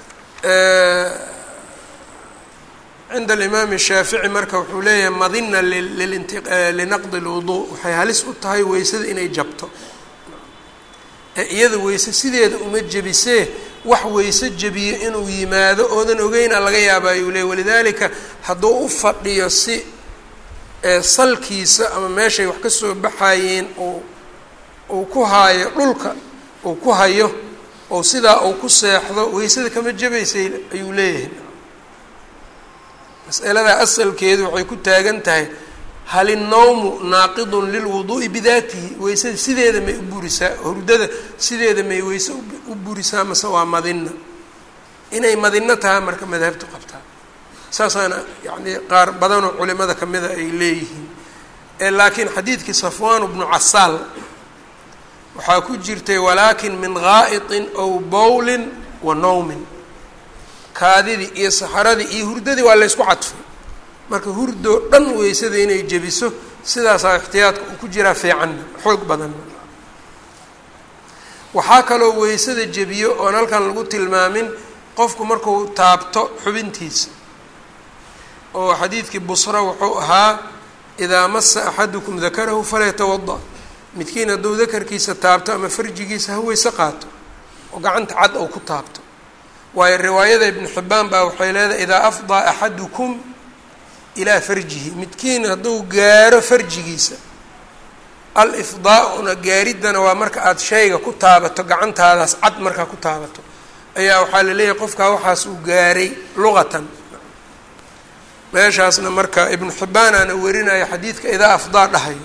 cinda alimaami shaafici marka wuxuu leeyahay madina lilinti linaqdi lwuduu waxay halis u tahay weysada inay jabto ee iyada weyse sideeda uma jebisee wax weyse jebiyo inuu yimaado oodan ogeyna laga yaaba ayuu leey walidaalika hadduu u fadhiyo si salkiisa ama meeshay wax ka soo baxayeen uu uu ku haayo dhulka uu ku hayo oo sidaa uu ku seexdo weysada kama jebaysay ayuu leeyahay mas'aladaa asalkeedu waxay ku taagan tahay hal innawmu naaqidun lilwuduu'i bidaatihi weysada sideeda may u burisaa hurdada sideeda may weyse u burisaa mase waa madina inay madino tahay marka madhabtu qabtaa saasaana yacni qaar badanoo culimada kamida ay leeyihiin laakiin xadiidkii safwaan bnu casaal waxaa ku jirtay walaakin min gaa'iطin ow bowlin wa nawmin kaadidii iyo saxaradii iyo hurdadii waa laysku cadfay marka hurdoo dhan weysada inay jebiso sidaasaa ixtiyaadka uu ku jiraa fiicanna xoog badanna waxaa kaloo weysada jebiyo oon halkan lagu tilmaamin qofku marku taabto xubintiisa oo xadiidkii busra wuxuu ahaa idaa masa axadukum dakarahu falyatawada midkiin hadduu dakarkiisa taabto ama farjigiisa ha weyse qaato oo gacanta cad ou ku taabto waayo riwaayada ibnu xibbaan baa waxay leedahay idaa afdaa axadukum ilaa farjihi midkiin hadduu gaaro farjigiisa al-ifdaa-una gaariddana waa marka aada shayga ku taabato gacantaadaas cad markaa ku taabato ayaa waxaa la leeyahay qofkaa waxaas uu gaaray luqatan meeshaasna marka ibnu xibbaanaana warinaya xadiidka idaa afdaa dhahayo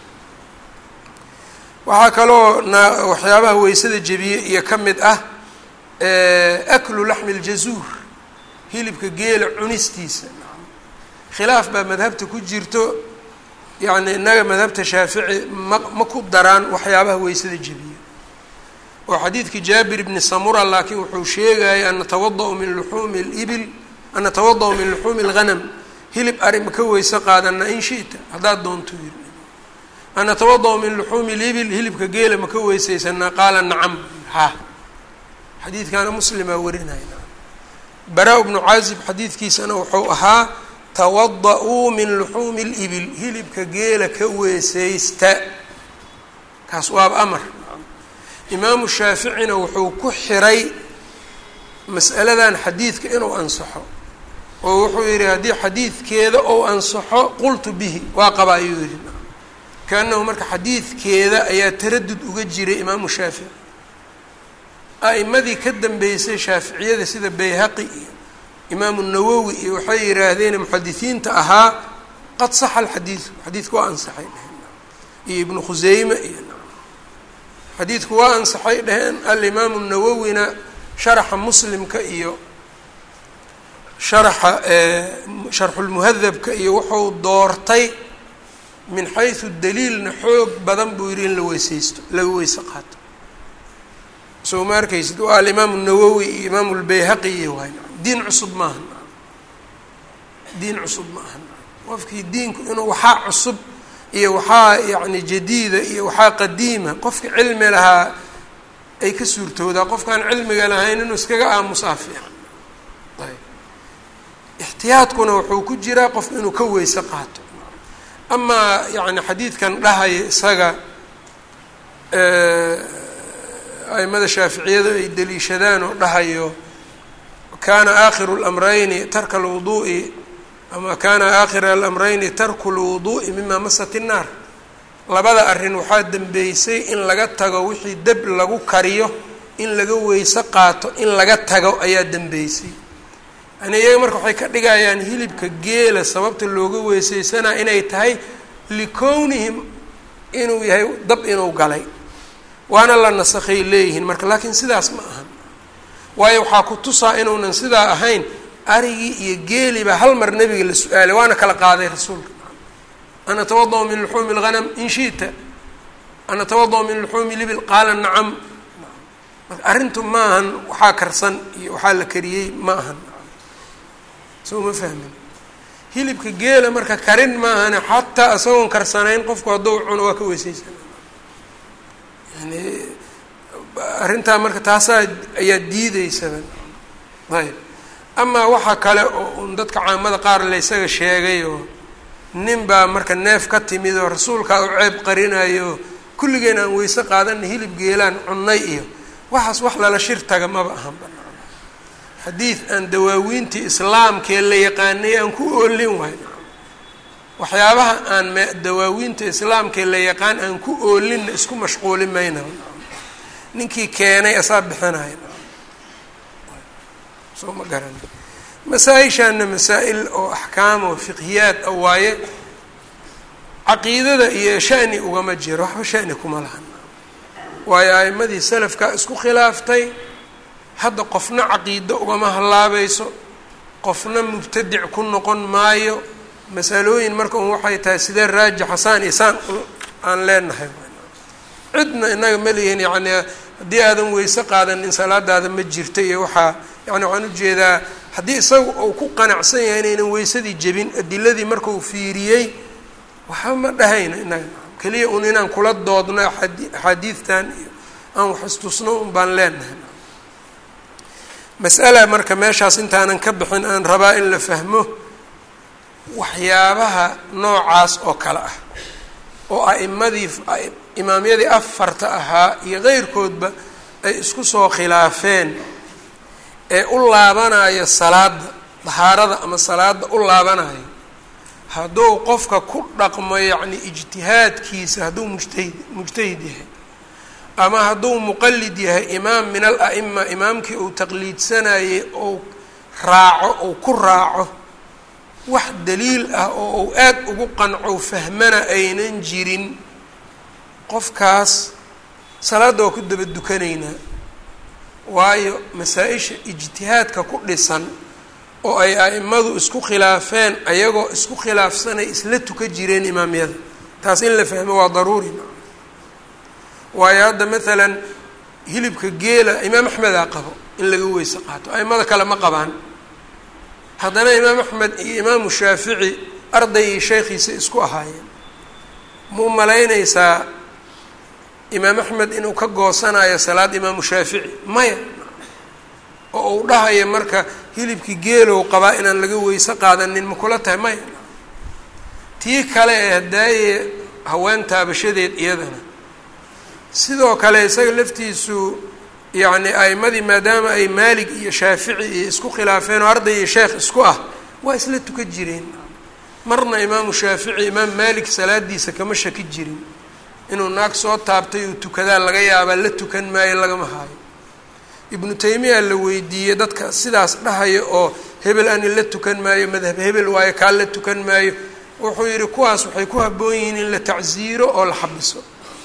waxaa kaloo na waxyaabaha weysada jebiye iyo ka mid ah aklu laxmi ljazuur hilibka geela cunistiisa khilaaf baa madhabta ku jirto yacni innaga madhabta shaafici ma ma ku daraan waxyaabaha weysada jebiye oo xadiidkii jaabir bni samura laakiin wuxuu sheegaya an natawada-u min luxuumi libil an natawada-u min luxuumi lghanam hilib ari ma ka weyse qaadana in shita haddaad doonto yiri an natawada-u min luxuumi libil hilibka geela ma ka weysaysanaa qaala nacam ha xadiidkaana muslimaa warinaya bara bnu caazib xadiidkiisana wuxuu ahaa tawada-uu min luxuumi libil hilibka geela ka weesaysta kaas waaba amar imaamu shaaficina wuxuu ku xiray mas'aladan xadiidka inuu ansaxo oo wuxuu yidhi haddii xadiidkeeda ou ansaxo qultu bihi waa qaba ayuu yidhi kaanahu marka xadiidkeeda ayaa taradud uga jiray imaamu shaafici a'imadii ka dambeysay shaaficiyada sida bayhaqi iyo imaamu nawowi iyo waxay yidhaahdeen muxadisiinta ahaa qad saxa alxadiidu xadiidku waa ansaxay dheheen iyo ibnu khuseyme iyo xadiidku waa ansaxay dheheen alimaamu nawowina sharaxa muslimka iyo sharaxa sharxulmuhadabka iyo wuxuu doortay min xaysu daliilna xoog badan buu yidhi in la weyseysto laga weyse qaato soo ma arkaysid waa alimaamu nawowi iyo imaamu lbayhaqi iyo waay diin cusub maaha diin cusub ma aha qofkii diinku inuu waxaa cusub iyo waxaa yacni jadiida iyo waxaa qadiima qofka cilmi lahaa ay ka suurtoodaa qofkaan cilmiga lahayn inuu iskaga aamusaa fiican ayb ixtiyaadkuna wuxuu ku jiraa qofka inuu ka weyse qaato amaa yacni xadiidkan dhahaya isaga aimada shaaficiyadu ay daliishadaan oo dhahayo kaana aakhiru اlamrayni tarka alwuduu'i ama kaana aakhira alamrayni tarku lwuduu'i mima masat innaar labada arrin waxaa dembeysay in laga tago wixii deb lagu kariyo in laga weyse qaato in laga tago ayaa dembeysay yani iyaga marka waxay ka dhigayaan hilibka geela sababta looga weysaysanaa inay tahay likownihim inuu yahay dab inuu galay waana la nasakhay leeyihiin marka laakiin sidaas ma ahan waayo waxaa ku tusaa inuunan sidaa ahayn arigii iyo geelibaa hal mar nebiga la su-aalay waana kala qaaday rasuulka an atawada-u min luxuumi اlghanam in shi'ta an atawada-u min luxuumi libil qaala nacam marka arrintu ma ahan waxaa karsan iyo waxaa la kariyey ma ahan soo ma fahmin hilibka geela marka karin ma ahane xataa isagoon karsanayn qofku hadduu cuno waa ka weysaysana yani arrintaa marka taasaa ayaa diideysaba ayb amaa waxaa kale oo un dadka caamada qaar la ysaga sheegay oo nin baa marka neef ka timid oo rasuulkaa u ceeb qarinayo kulligeen aan weyse qaadana hilib geelaan cunnay iyo waxaas wax lala shir taga maba ahan banaan xadiid aan dawaawiintii islaamkee la yaqaanay aan ku oolin waay waxyaabaha aan m dawaawiinta islaamkee la yaqaan aan ku oolinna isku mashquuli mayna ninkii keenay asaa bixinaya soo ma garan masaa-ishaana masaa-il oo axkaam oo fiqhiyaad a waaye caqiidada iyo shani ugama jiro waxba shani kuma lahan waayo a'imadii salafka isku khilaaftay hadda qofna caqiido ugama hallaabayso qofna mubtadic ku noqon maayo masalooyin marka un waxay tahay sidee raajixa saan iyo saan aan leenahay cidna inaga ma lihin yacni haddii aadan weyse qaadanin salaadaada ma jirta iyo waxaa yani waxaan ujeedaa haddii isaga uu ku qanacsan yahay inaynan weysadii jebin adiladii markau fiiriyey waxba ma dhahayna inaga keliya un inaan kula doodno axaadiidtan iyo aan wax istusno un baan leenahay mas'ala marka meeshaas intaanan ka bixin aan rabaa in la fahmo waxyaabaha noocaas oo kale ah oo a'imadii imaamyadii afarta ahaa iyo qeyrkoodba ay isku soo khilaafeen ee u laabanaya salaada dahaarada ama salaada u laabanayo hadduu qofka ku dhaqmo yacni ijtihaadkiisa hadduu mujtahid mujtahid yahay ama hadduu muqalid yahay imaam min al a'ima imaamkii uu taqliidsanayay ou raaco ou ku raaco wax daliil ah oo uu aad ugu qanco fahmana aynan jirin qofkaas salaadda waa ku daba dukanaynaa waayo masaa-isha ijtihaadka ku dhisan oo ay a'imadu isku khilaafeen ayagoo isku khilaafsanay isla tuka jireen imaamyada taas in la fahmo waa daruuri waayo hadda maalan hilibka geela imaam axmedaa qabo in laga weyse qaato a'imada kale ma qabaan haddana imaam axmed iyo imaamu shaafici arday iyo sheekhiisa isku ahaayeen ma u malaynaysaa imaam axmed inuu ka goosanayo salaad imaamu shaafici maya oo uu dhahayo marka hilibkii geelow qabaa inaan laga weyse qaadanin ma kula tahay maya tii kale ee hadaaye haween taabashadeed iyadana sidoo kale isaga laftiisu yacni a'imadii maadaama ay maalig iyo shaafici iyo isku khilaafeen oo arday iyo sheekh isku ah waa isla tuka jireen marna imaamu shaafici imaam maalik salaadiisa kama shaki jirin inuu naag soo taabtay uu tukadaa laga yaabaa la tukan maayo lagama haayo ibnu taymiya la weydiiyey dadka sidaas dhahaya oo hebel ani la tukan maayo madhab hebel waayo kaa la tukan maayo wuxuu yidhi kuwaas waxay ku habboon yihiin in la tacsiiro oo la xabiso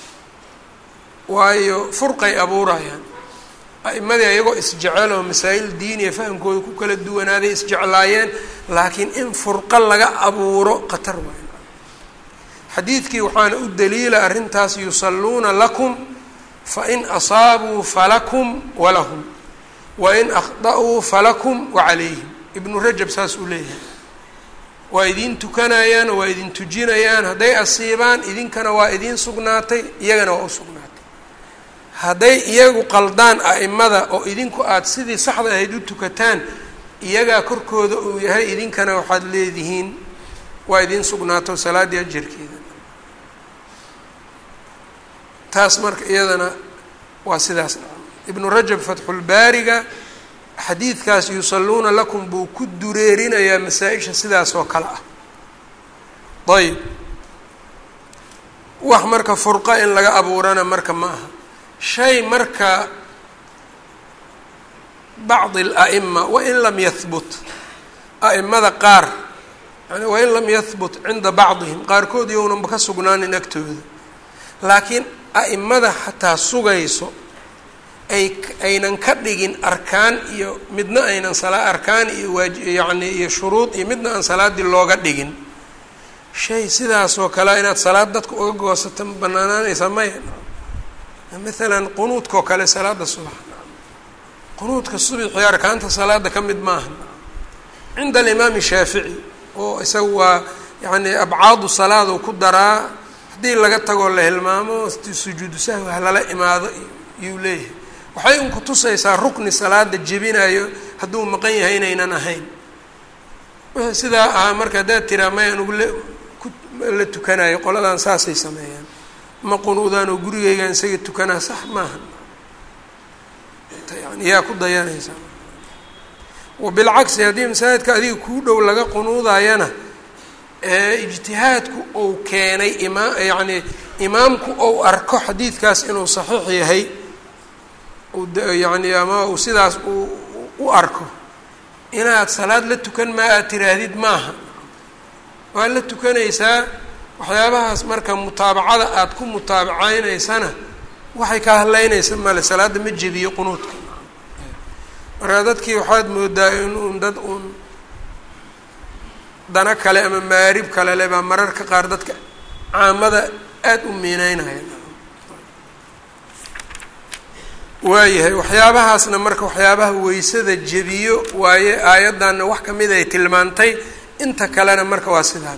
waayo furqay abuurayaan a'imadii ayagoo isjecel oo masaa'il diiniya fahamkooda ku kala duwanaaday isjeclaayeen laakiin in furqo laga abuuro khatar waayo xadiidkii waxaana u daliila arrintaas yusalluuna lakum fain asaabuu falakum walahum wain akhda'uu falakum wacalayhim ibnu rajab saas uu leeyahay waa idiin tukanayaan waa idin tujinayaan hadday asiibaan idinkana waa idiin sugnaatay iyagana waa u sugnaatay hadday iyagu qaldaan a'imada oo idinku aada sidii saxda ahayd u tukataan iyagaa korkooda uu yahay idinkana waxaad leedihiin waa idiin sugnaato salaaddii ajarkeeda taas marka iyadana waa sidaas ibnu rajab fatxulbaariga xadiidkaas yusalluuna lakum buu ku dureerinayaa masaa-isha sidaas oo kale ah ayb wax marka furqa in laga abuurana marka ma aha shay marka bacdi ala'ima wain lam yahbut a'imada qaar yani wain lam yahbut cinda bacdihim qaarkood yownanba ka sugnaanin agtooda laakiin a'imada xataa sugayso ay aynan ka dhigin arkaan iyo midna aynan sala arkaan iyo waaji yacni iyo shuruud iyo midna aan salaaddii looga dhigin shay sidaasoo kale inaad salaad dadka uga goosato ma banaanaanaysaa maya maalan qunuudkaoo kale salaada subax qunuudka subixii arkaanta salaada ka mid maaha cinda alimaami shaafici oo isaga waa yacni abcaadu salaadu ku daraa haddii laga tagoo la hilmaamo sujuudu sahwi ha lala imaado iyuu leeyahay waxay un kutusaysaa rukni salaada jebinayo hadduu maqan yahay inaynan ahayn wixii sidaa ahaa marka haddaad tiraa maya anugu la ku la tukanayo qoladan saasay sameeyaan ma qunuudaan oo gurigeygaan isaga tukanaa sax maaha yani yaa ku dayanaysaa wabilcagsi haddii masaajidka adiga kuu dhow laga qunuudayana ijtihaadku uu keenay imaa yacni imaamku ou arko xadiidkaas inuu saxiix yahay yani ama uu sidaas uu u arko inaad salaad la tukan maa aad tiraahdid maaha waad la tukanaysaa waxyaabahaas marka mutaabacada aada ku mutaabaceyneysana waxay ka hadleynaysa male salaadda ma jebiyo qunuudka marka dadkii waxaad moodaa in uun dad uun dana kale ama maarib kale le baa mararka qaar dadka caamada aada u miineynaya waayahay waxyaabahaasna marka waxyaabaha weysada jebiyo waaye aayaddanna wax kamid ay tilmaantay inta kalena marka waa sidaan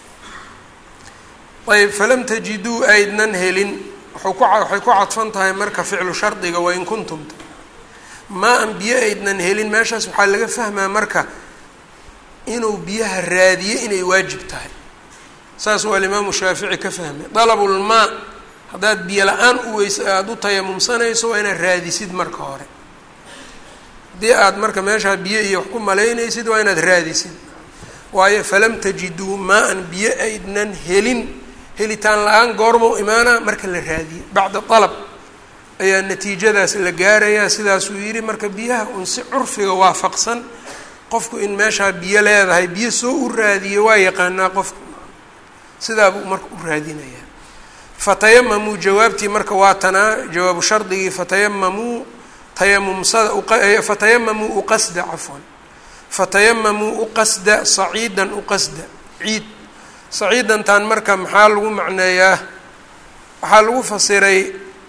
ayb falam tajiduu aydnan helin waxay ku cadfan tahay marka ficlu shardiga wain kuntumta maa an biyo aydnan helin meeshaas waxaa laga fahmaa marka inuu biyaha raadiye inay waajib tahay saas waa alimaamu shaafici ka fahmay dalabulmaa haddaad biyo la-aan u weys aada u tayamumsanayso waa inaad raadisid marka hore haddii aad marka meeshaa biyo iyo wax ku malaynaysid waa inaad raadisid waayo falam tajiduu maa-an biyo aydnan helin helitaan la-aan goormau imaana marka la raadiye bacda dalab ayaa natiijadaas la gaarayaa sidaasuu yidhi marka biyaha un si curfiga waafaqsan qofku in meeshaa biyo leedahay biyo soo u raadiyo waa yaqaanaa qofku sidaabuu marka u raadinayaa fatayamamuu jawaabtii marka waa tanaa jawaabu shardigii fatayamamuu tayamumsada fatayamamuu uqasda cafwan fatayamamuu uqasda saciidan uqasda ciid saciidantan marka maxaa lagu macneeyaa waxaa lagu fasiray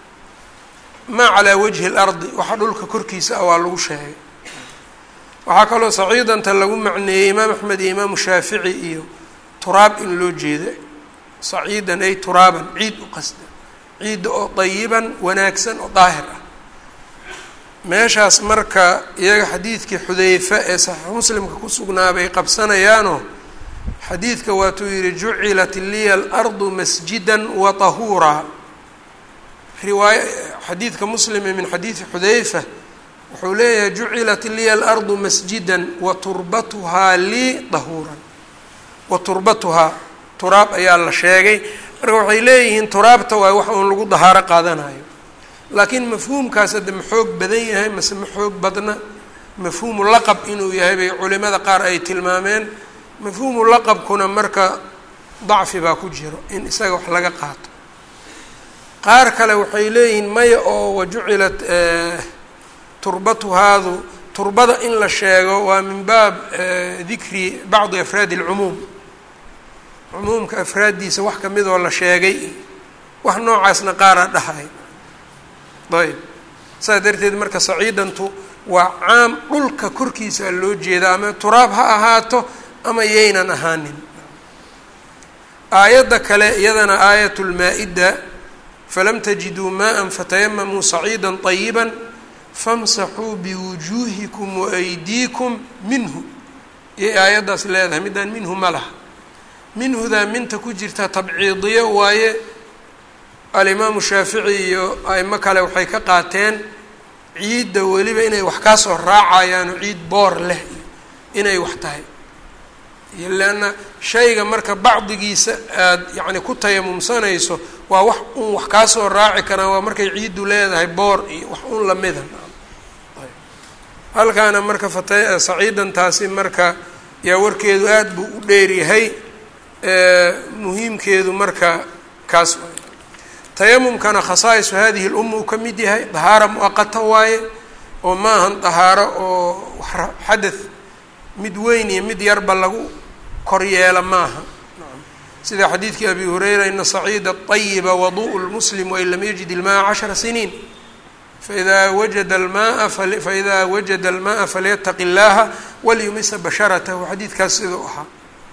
maa calaa wajhi اlardi waxa dhulka korkiisa ah waa lagu sheegay waxaa kaloo saciidanta lagu macneeyey imaam axmed iyo imaamu shaafici iyo turaab in loo jeeda saciidan ay turaaban ciid u qasda ciidda oo dayiban wanaagsan oo daahir ah meeshaas marka iyaga xadiidkii xudeyfa ee saxiix muslimka ku sugnaa bay qabsanayaano xadiidka waatuu yihi jucilat liya alardu masjida wa tahuuraa riwaaya xadiidka muslime min xadiidi xudeyfa wuxuu leeyahay jucilat liya alardu masjida wa turbatuhaa lii dahuuran wa turbatuhaa turaab ayaa la sheegay marka waxay leeyihiin turaabta waa wax uun lagu dahaaro qaadanayo laakiin mafhuumkaas hadda ma xoog badan yahay mase ma xoog badna mafhuumu laqab inuu yahay bay culimada qaar ay tilmaameen mafhuumu laqabkuna marka dacfi baa ku jiro in isaga wax laga qaato qaar kale waxay leeyihiin maya oo wajucilat turbatuhaadu turbada in la sheego waa min baab dikri bacdi afraadi اlcumuum cumuumka afraaddiisa wax kamid oo la sheegay wax noocaasna qaara dhahay ayb saas darteed marka saciidantu waa caam dhulka korkiisa loo jeeda ama turaab ha ahaato ama yaynan ahaanin aayadda kale iyadana aayat lmaa-ida falam tajiduu maa fatayamamuu saciida طayiba famsaxuu biwujuuhikum waaydiikum minhu iyay aayaddaas leedahay midaan minhu ma laha minhudaa minta ku jirta tabciidiyo waaye alimaamu shaafici iyo aimo kale waxay ka qaateen ciidda weliba inay wax kaa soo raacayaano ciid boor leh inay wax tahay iyo leanna shayga marka bacdigiisa aada yacni ku tayamumsanayso waa wax un wax kaa soo raaci karaan waa markay ciiddu leedahay boor iyo wax un lamida halkaana marka fata saciidantaasi marka yaa warkeedu aada buu u dheeryahay muhiimkeedu marka kaas waay tayamumkana khasaa'isu hadihi lumma uu ka mid yahay dahaaro muaqata waaye oo maahan dahaaro oo xadath mid weyn iyo mid yarba lagu kor yeela maaha sida xadiidkii abi hureyra ina saciida ayiba waduءu lmuslim wain lam yajid ilmaaa cashara siniin faida wajada almaa faida wajada almaءa falyataqi اllaha walyumisa basharatahu xadiidkaas siduu ahaa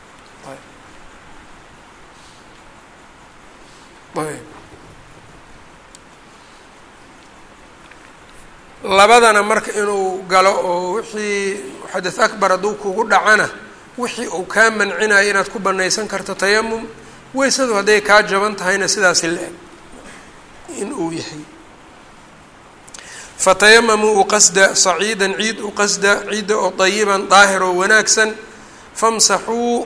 labadana marka inuu galo oo wixii xadath akbar hadduu kugu dhacana wixii uu kaa mancinayo inaad ku banaysan karto tayamum weysadu hadday kaa jaban tahayna sidaasi la-eg in uu yahay fatayamamuu uqasda saciidan ciid uqasda ciidda oo dayiban daahir oo wanaagsan famsaxuu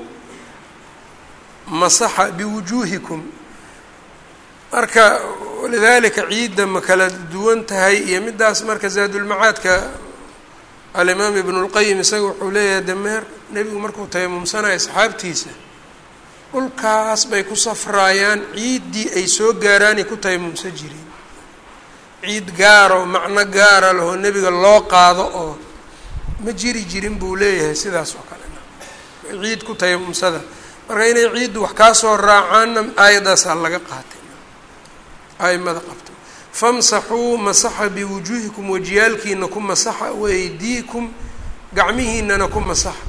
masaxa biwujuuhikum marka walidaalika ciidda ma kala duwan tahay iyo midaas marka zaadulmacaadka alimaam ibnu lqayim isaga wuxuu leeyahay dameer nebigu markuu tayamumsanayo asxaabtiisa dhulkaas bay ku safraayaan ciiddii ay soo gaaraanay ku tayamumsan jireen ciid gaaroo macno gaara lahoo nebiga loo qaado oo ma jiri jirin buu leeyahay sidaas oo kale ciid ku tayamumsada marka inay ciiddu wax kaa soo raacaanna aayadaasaa laga qaatay aimada qabto famsaxuu masaxa biwujuuhikum wajiyaalkiina ku masaxa waaydiikum gacmihiinana ku masaxa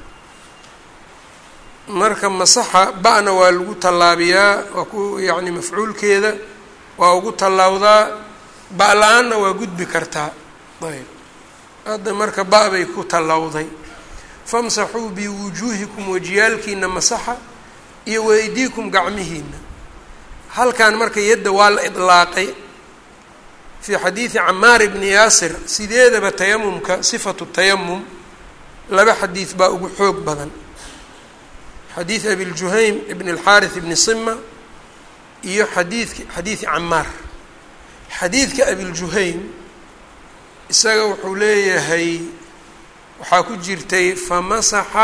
marka masaxa ba-na waa lagu tallaabiyaa waa ku yacni mafcuulkeeda waa ugu tallaawdaa ba- la-aanna waa gudbi kartaa ayb hadda marka ba- bay ku tallawday famsaxuu biwujuuhikum wajiyaalkiina masaxa iyo waydiikum gacmihiina halkan marka yadda waa la idlaaqay fii xadiidi camaar ibni yaasir sideedaba tayamumka sifatu tayamum laba xadiid baa ugu xoog badan xadiid abiljuhaym ibn اlxaariث ibni sima iyo xadiidki xadiidi camaar xadiidka abiljuhaym isaga wuxuu leeyahay waxaa ku jirtay famasaxa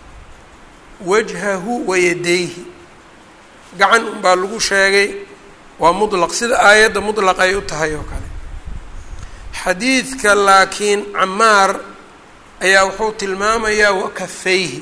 wajhahu wayadayhi gacan unbaa lagu sheegay waa mutlaq sida aayadda mutlaq ay u tahay oo kale xadiidka laakiin camaar ayaa wuxuu tilmaamayaa wakafayhi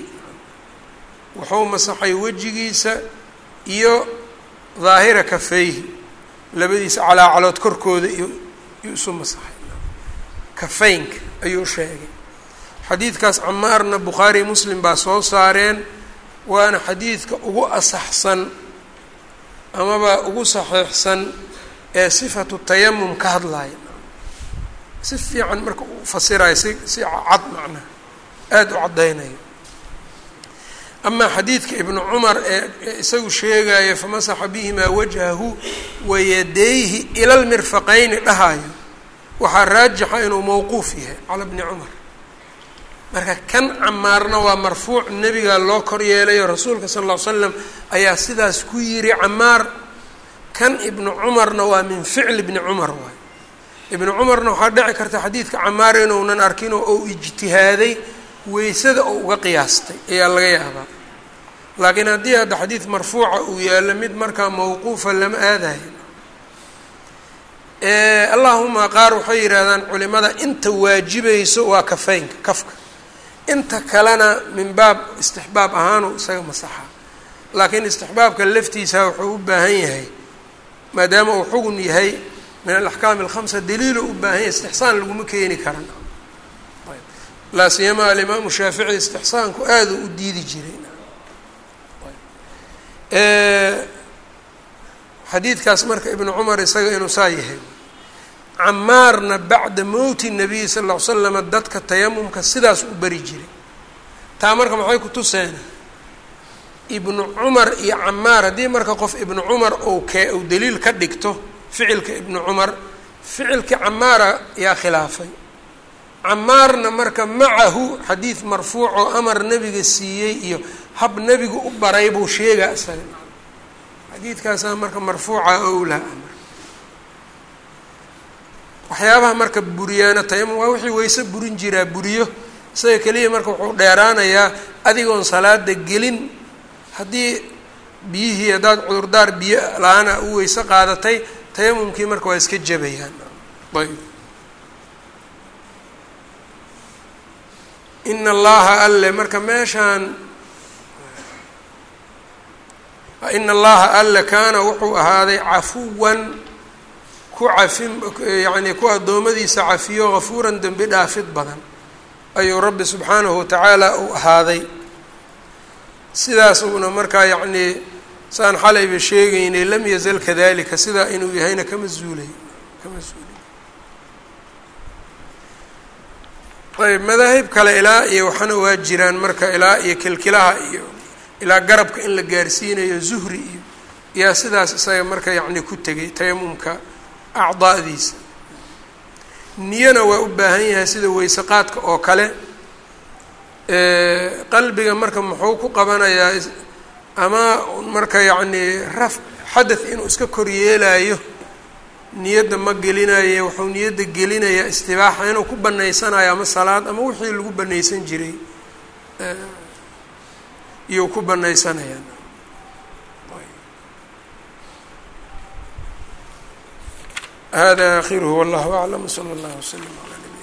wuxuu masaxay wejigiisa iyo daahira kafayhi labadiisa calaacalood korkooda iyo iyo isu masaxay kafaynka ayuu sheegay xadiidkaas camaarna bukhaari muslim baa soo saareen waana xadiidka ugu asaxsan amaba ugu saxiixsan ee sifatu tayamum ka hadlaya si fiican marka u fasirayo si si cad macnaha aada u caddaynayo amaa xadiidka ibnu cumar ee isagu sheegaya famasaxa bihimaa wajhahu wayadayhi ila lmirfaqayni dhahayo waxaa raajixa inuu mawquuf yahay cala bni cumar marka kan camaarna waa marfuuc nebigaa loo kor yeelayo rasuulka sala ll ly slam ayaa sidaas ku yiri camaar kan ibnu cumarna waa min ficli ibni cumar waay ibnu cumarna waxaa dhici karta xadiidka camaar inuunan arkinoo ou ijtihaaday weysada oo uga qiyaastay ayaa laga yaabaa laakiin haddii hadda xadiid marfuuca uu yaallo mid markaa mawquufa lama aadayo allahuma qaar waxay yidhaahdaan culimada inta waajibayso waa kafaynka kafka inta kalena min baab istixbaab ahaanu isaga masaxa laakiin istixbaabka laftiisa wuxuu u baahan yahay maadaama uu xugun yahay min alaxkaami alkhamsa daliilo u baahan yahay istixsaan laguma keeni karan laa siyama alimaamu shaafici istixsaanku aada u diidi jiray xadiidkaas marka ibnu cumar isaga inuu saa yahay camaarna bacda mowti nabiyi sal ll ly slama dadka tayamumka sidaas u bari jiray taa marka maxay ku tuseena ibnu cumar iyo camaar haddii marka qof ibnu cumar ou kee uu daliil ka dhigto ficilka ibnu cumar ficilkii camaara yaa khilaafay camaarna marka macahu xadiid marfuuc oo amar nebiga siiyey iyo hab nebigu u baray buu sheegaa isaga xadiidkaasaa marka marfuuca owlaa amar waxyaabaha marka buriyaana tayamum waa wixii weyse burin jiraa buriyo isaga keliya marka wuxuu dheeraanayaa adigoon salaada gelin haddii biyihii haddaad cudurdaar biyo la-aana u weyse qaadatay tayamumkii marka waa iska jabayaan ayb ina allaha alle marka meeshaan ina allaha alle kaana wuxuu ahaaday cafuwan ku cafin yacni ku addoommadiisa cafiyo hafuuran dembi dhaafid badan ayuu rabbi subxaanahu watacaala uu ahaaday sidaas uuna markaa yacnii saan xalayba sheegaynay lam yazal kadalika sidaa inuu yahayna kama zuulay kama zuulay ayb madaahib kale ilaa iyo waxana waa jiraan marka ilaa iyo kilkilaha iyo ilaa garabka in la gaarsiinayo zuhri iyo yaa sidaas isaga marka yacni ku tegay tayamumka acdaadiisa niyana waa u baahan yahay sida weyse qaadka oo kale qalbiga marka muxuu ku qabanayaa ama marka yacnii raf xadath inuu iska koryeelayo niyadda ma gelinaye wuxuu niyadda gelinayaa istibaaxa inuu ku banaysanayo ama salaad ama wixii lagu banaysan jiray iyuu ku banaysanaya hada akhiruhu wallahu aclam wsala allah wslam ala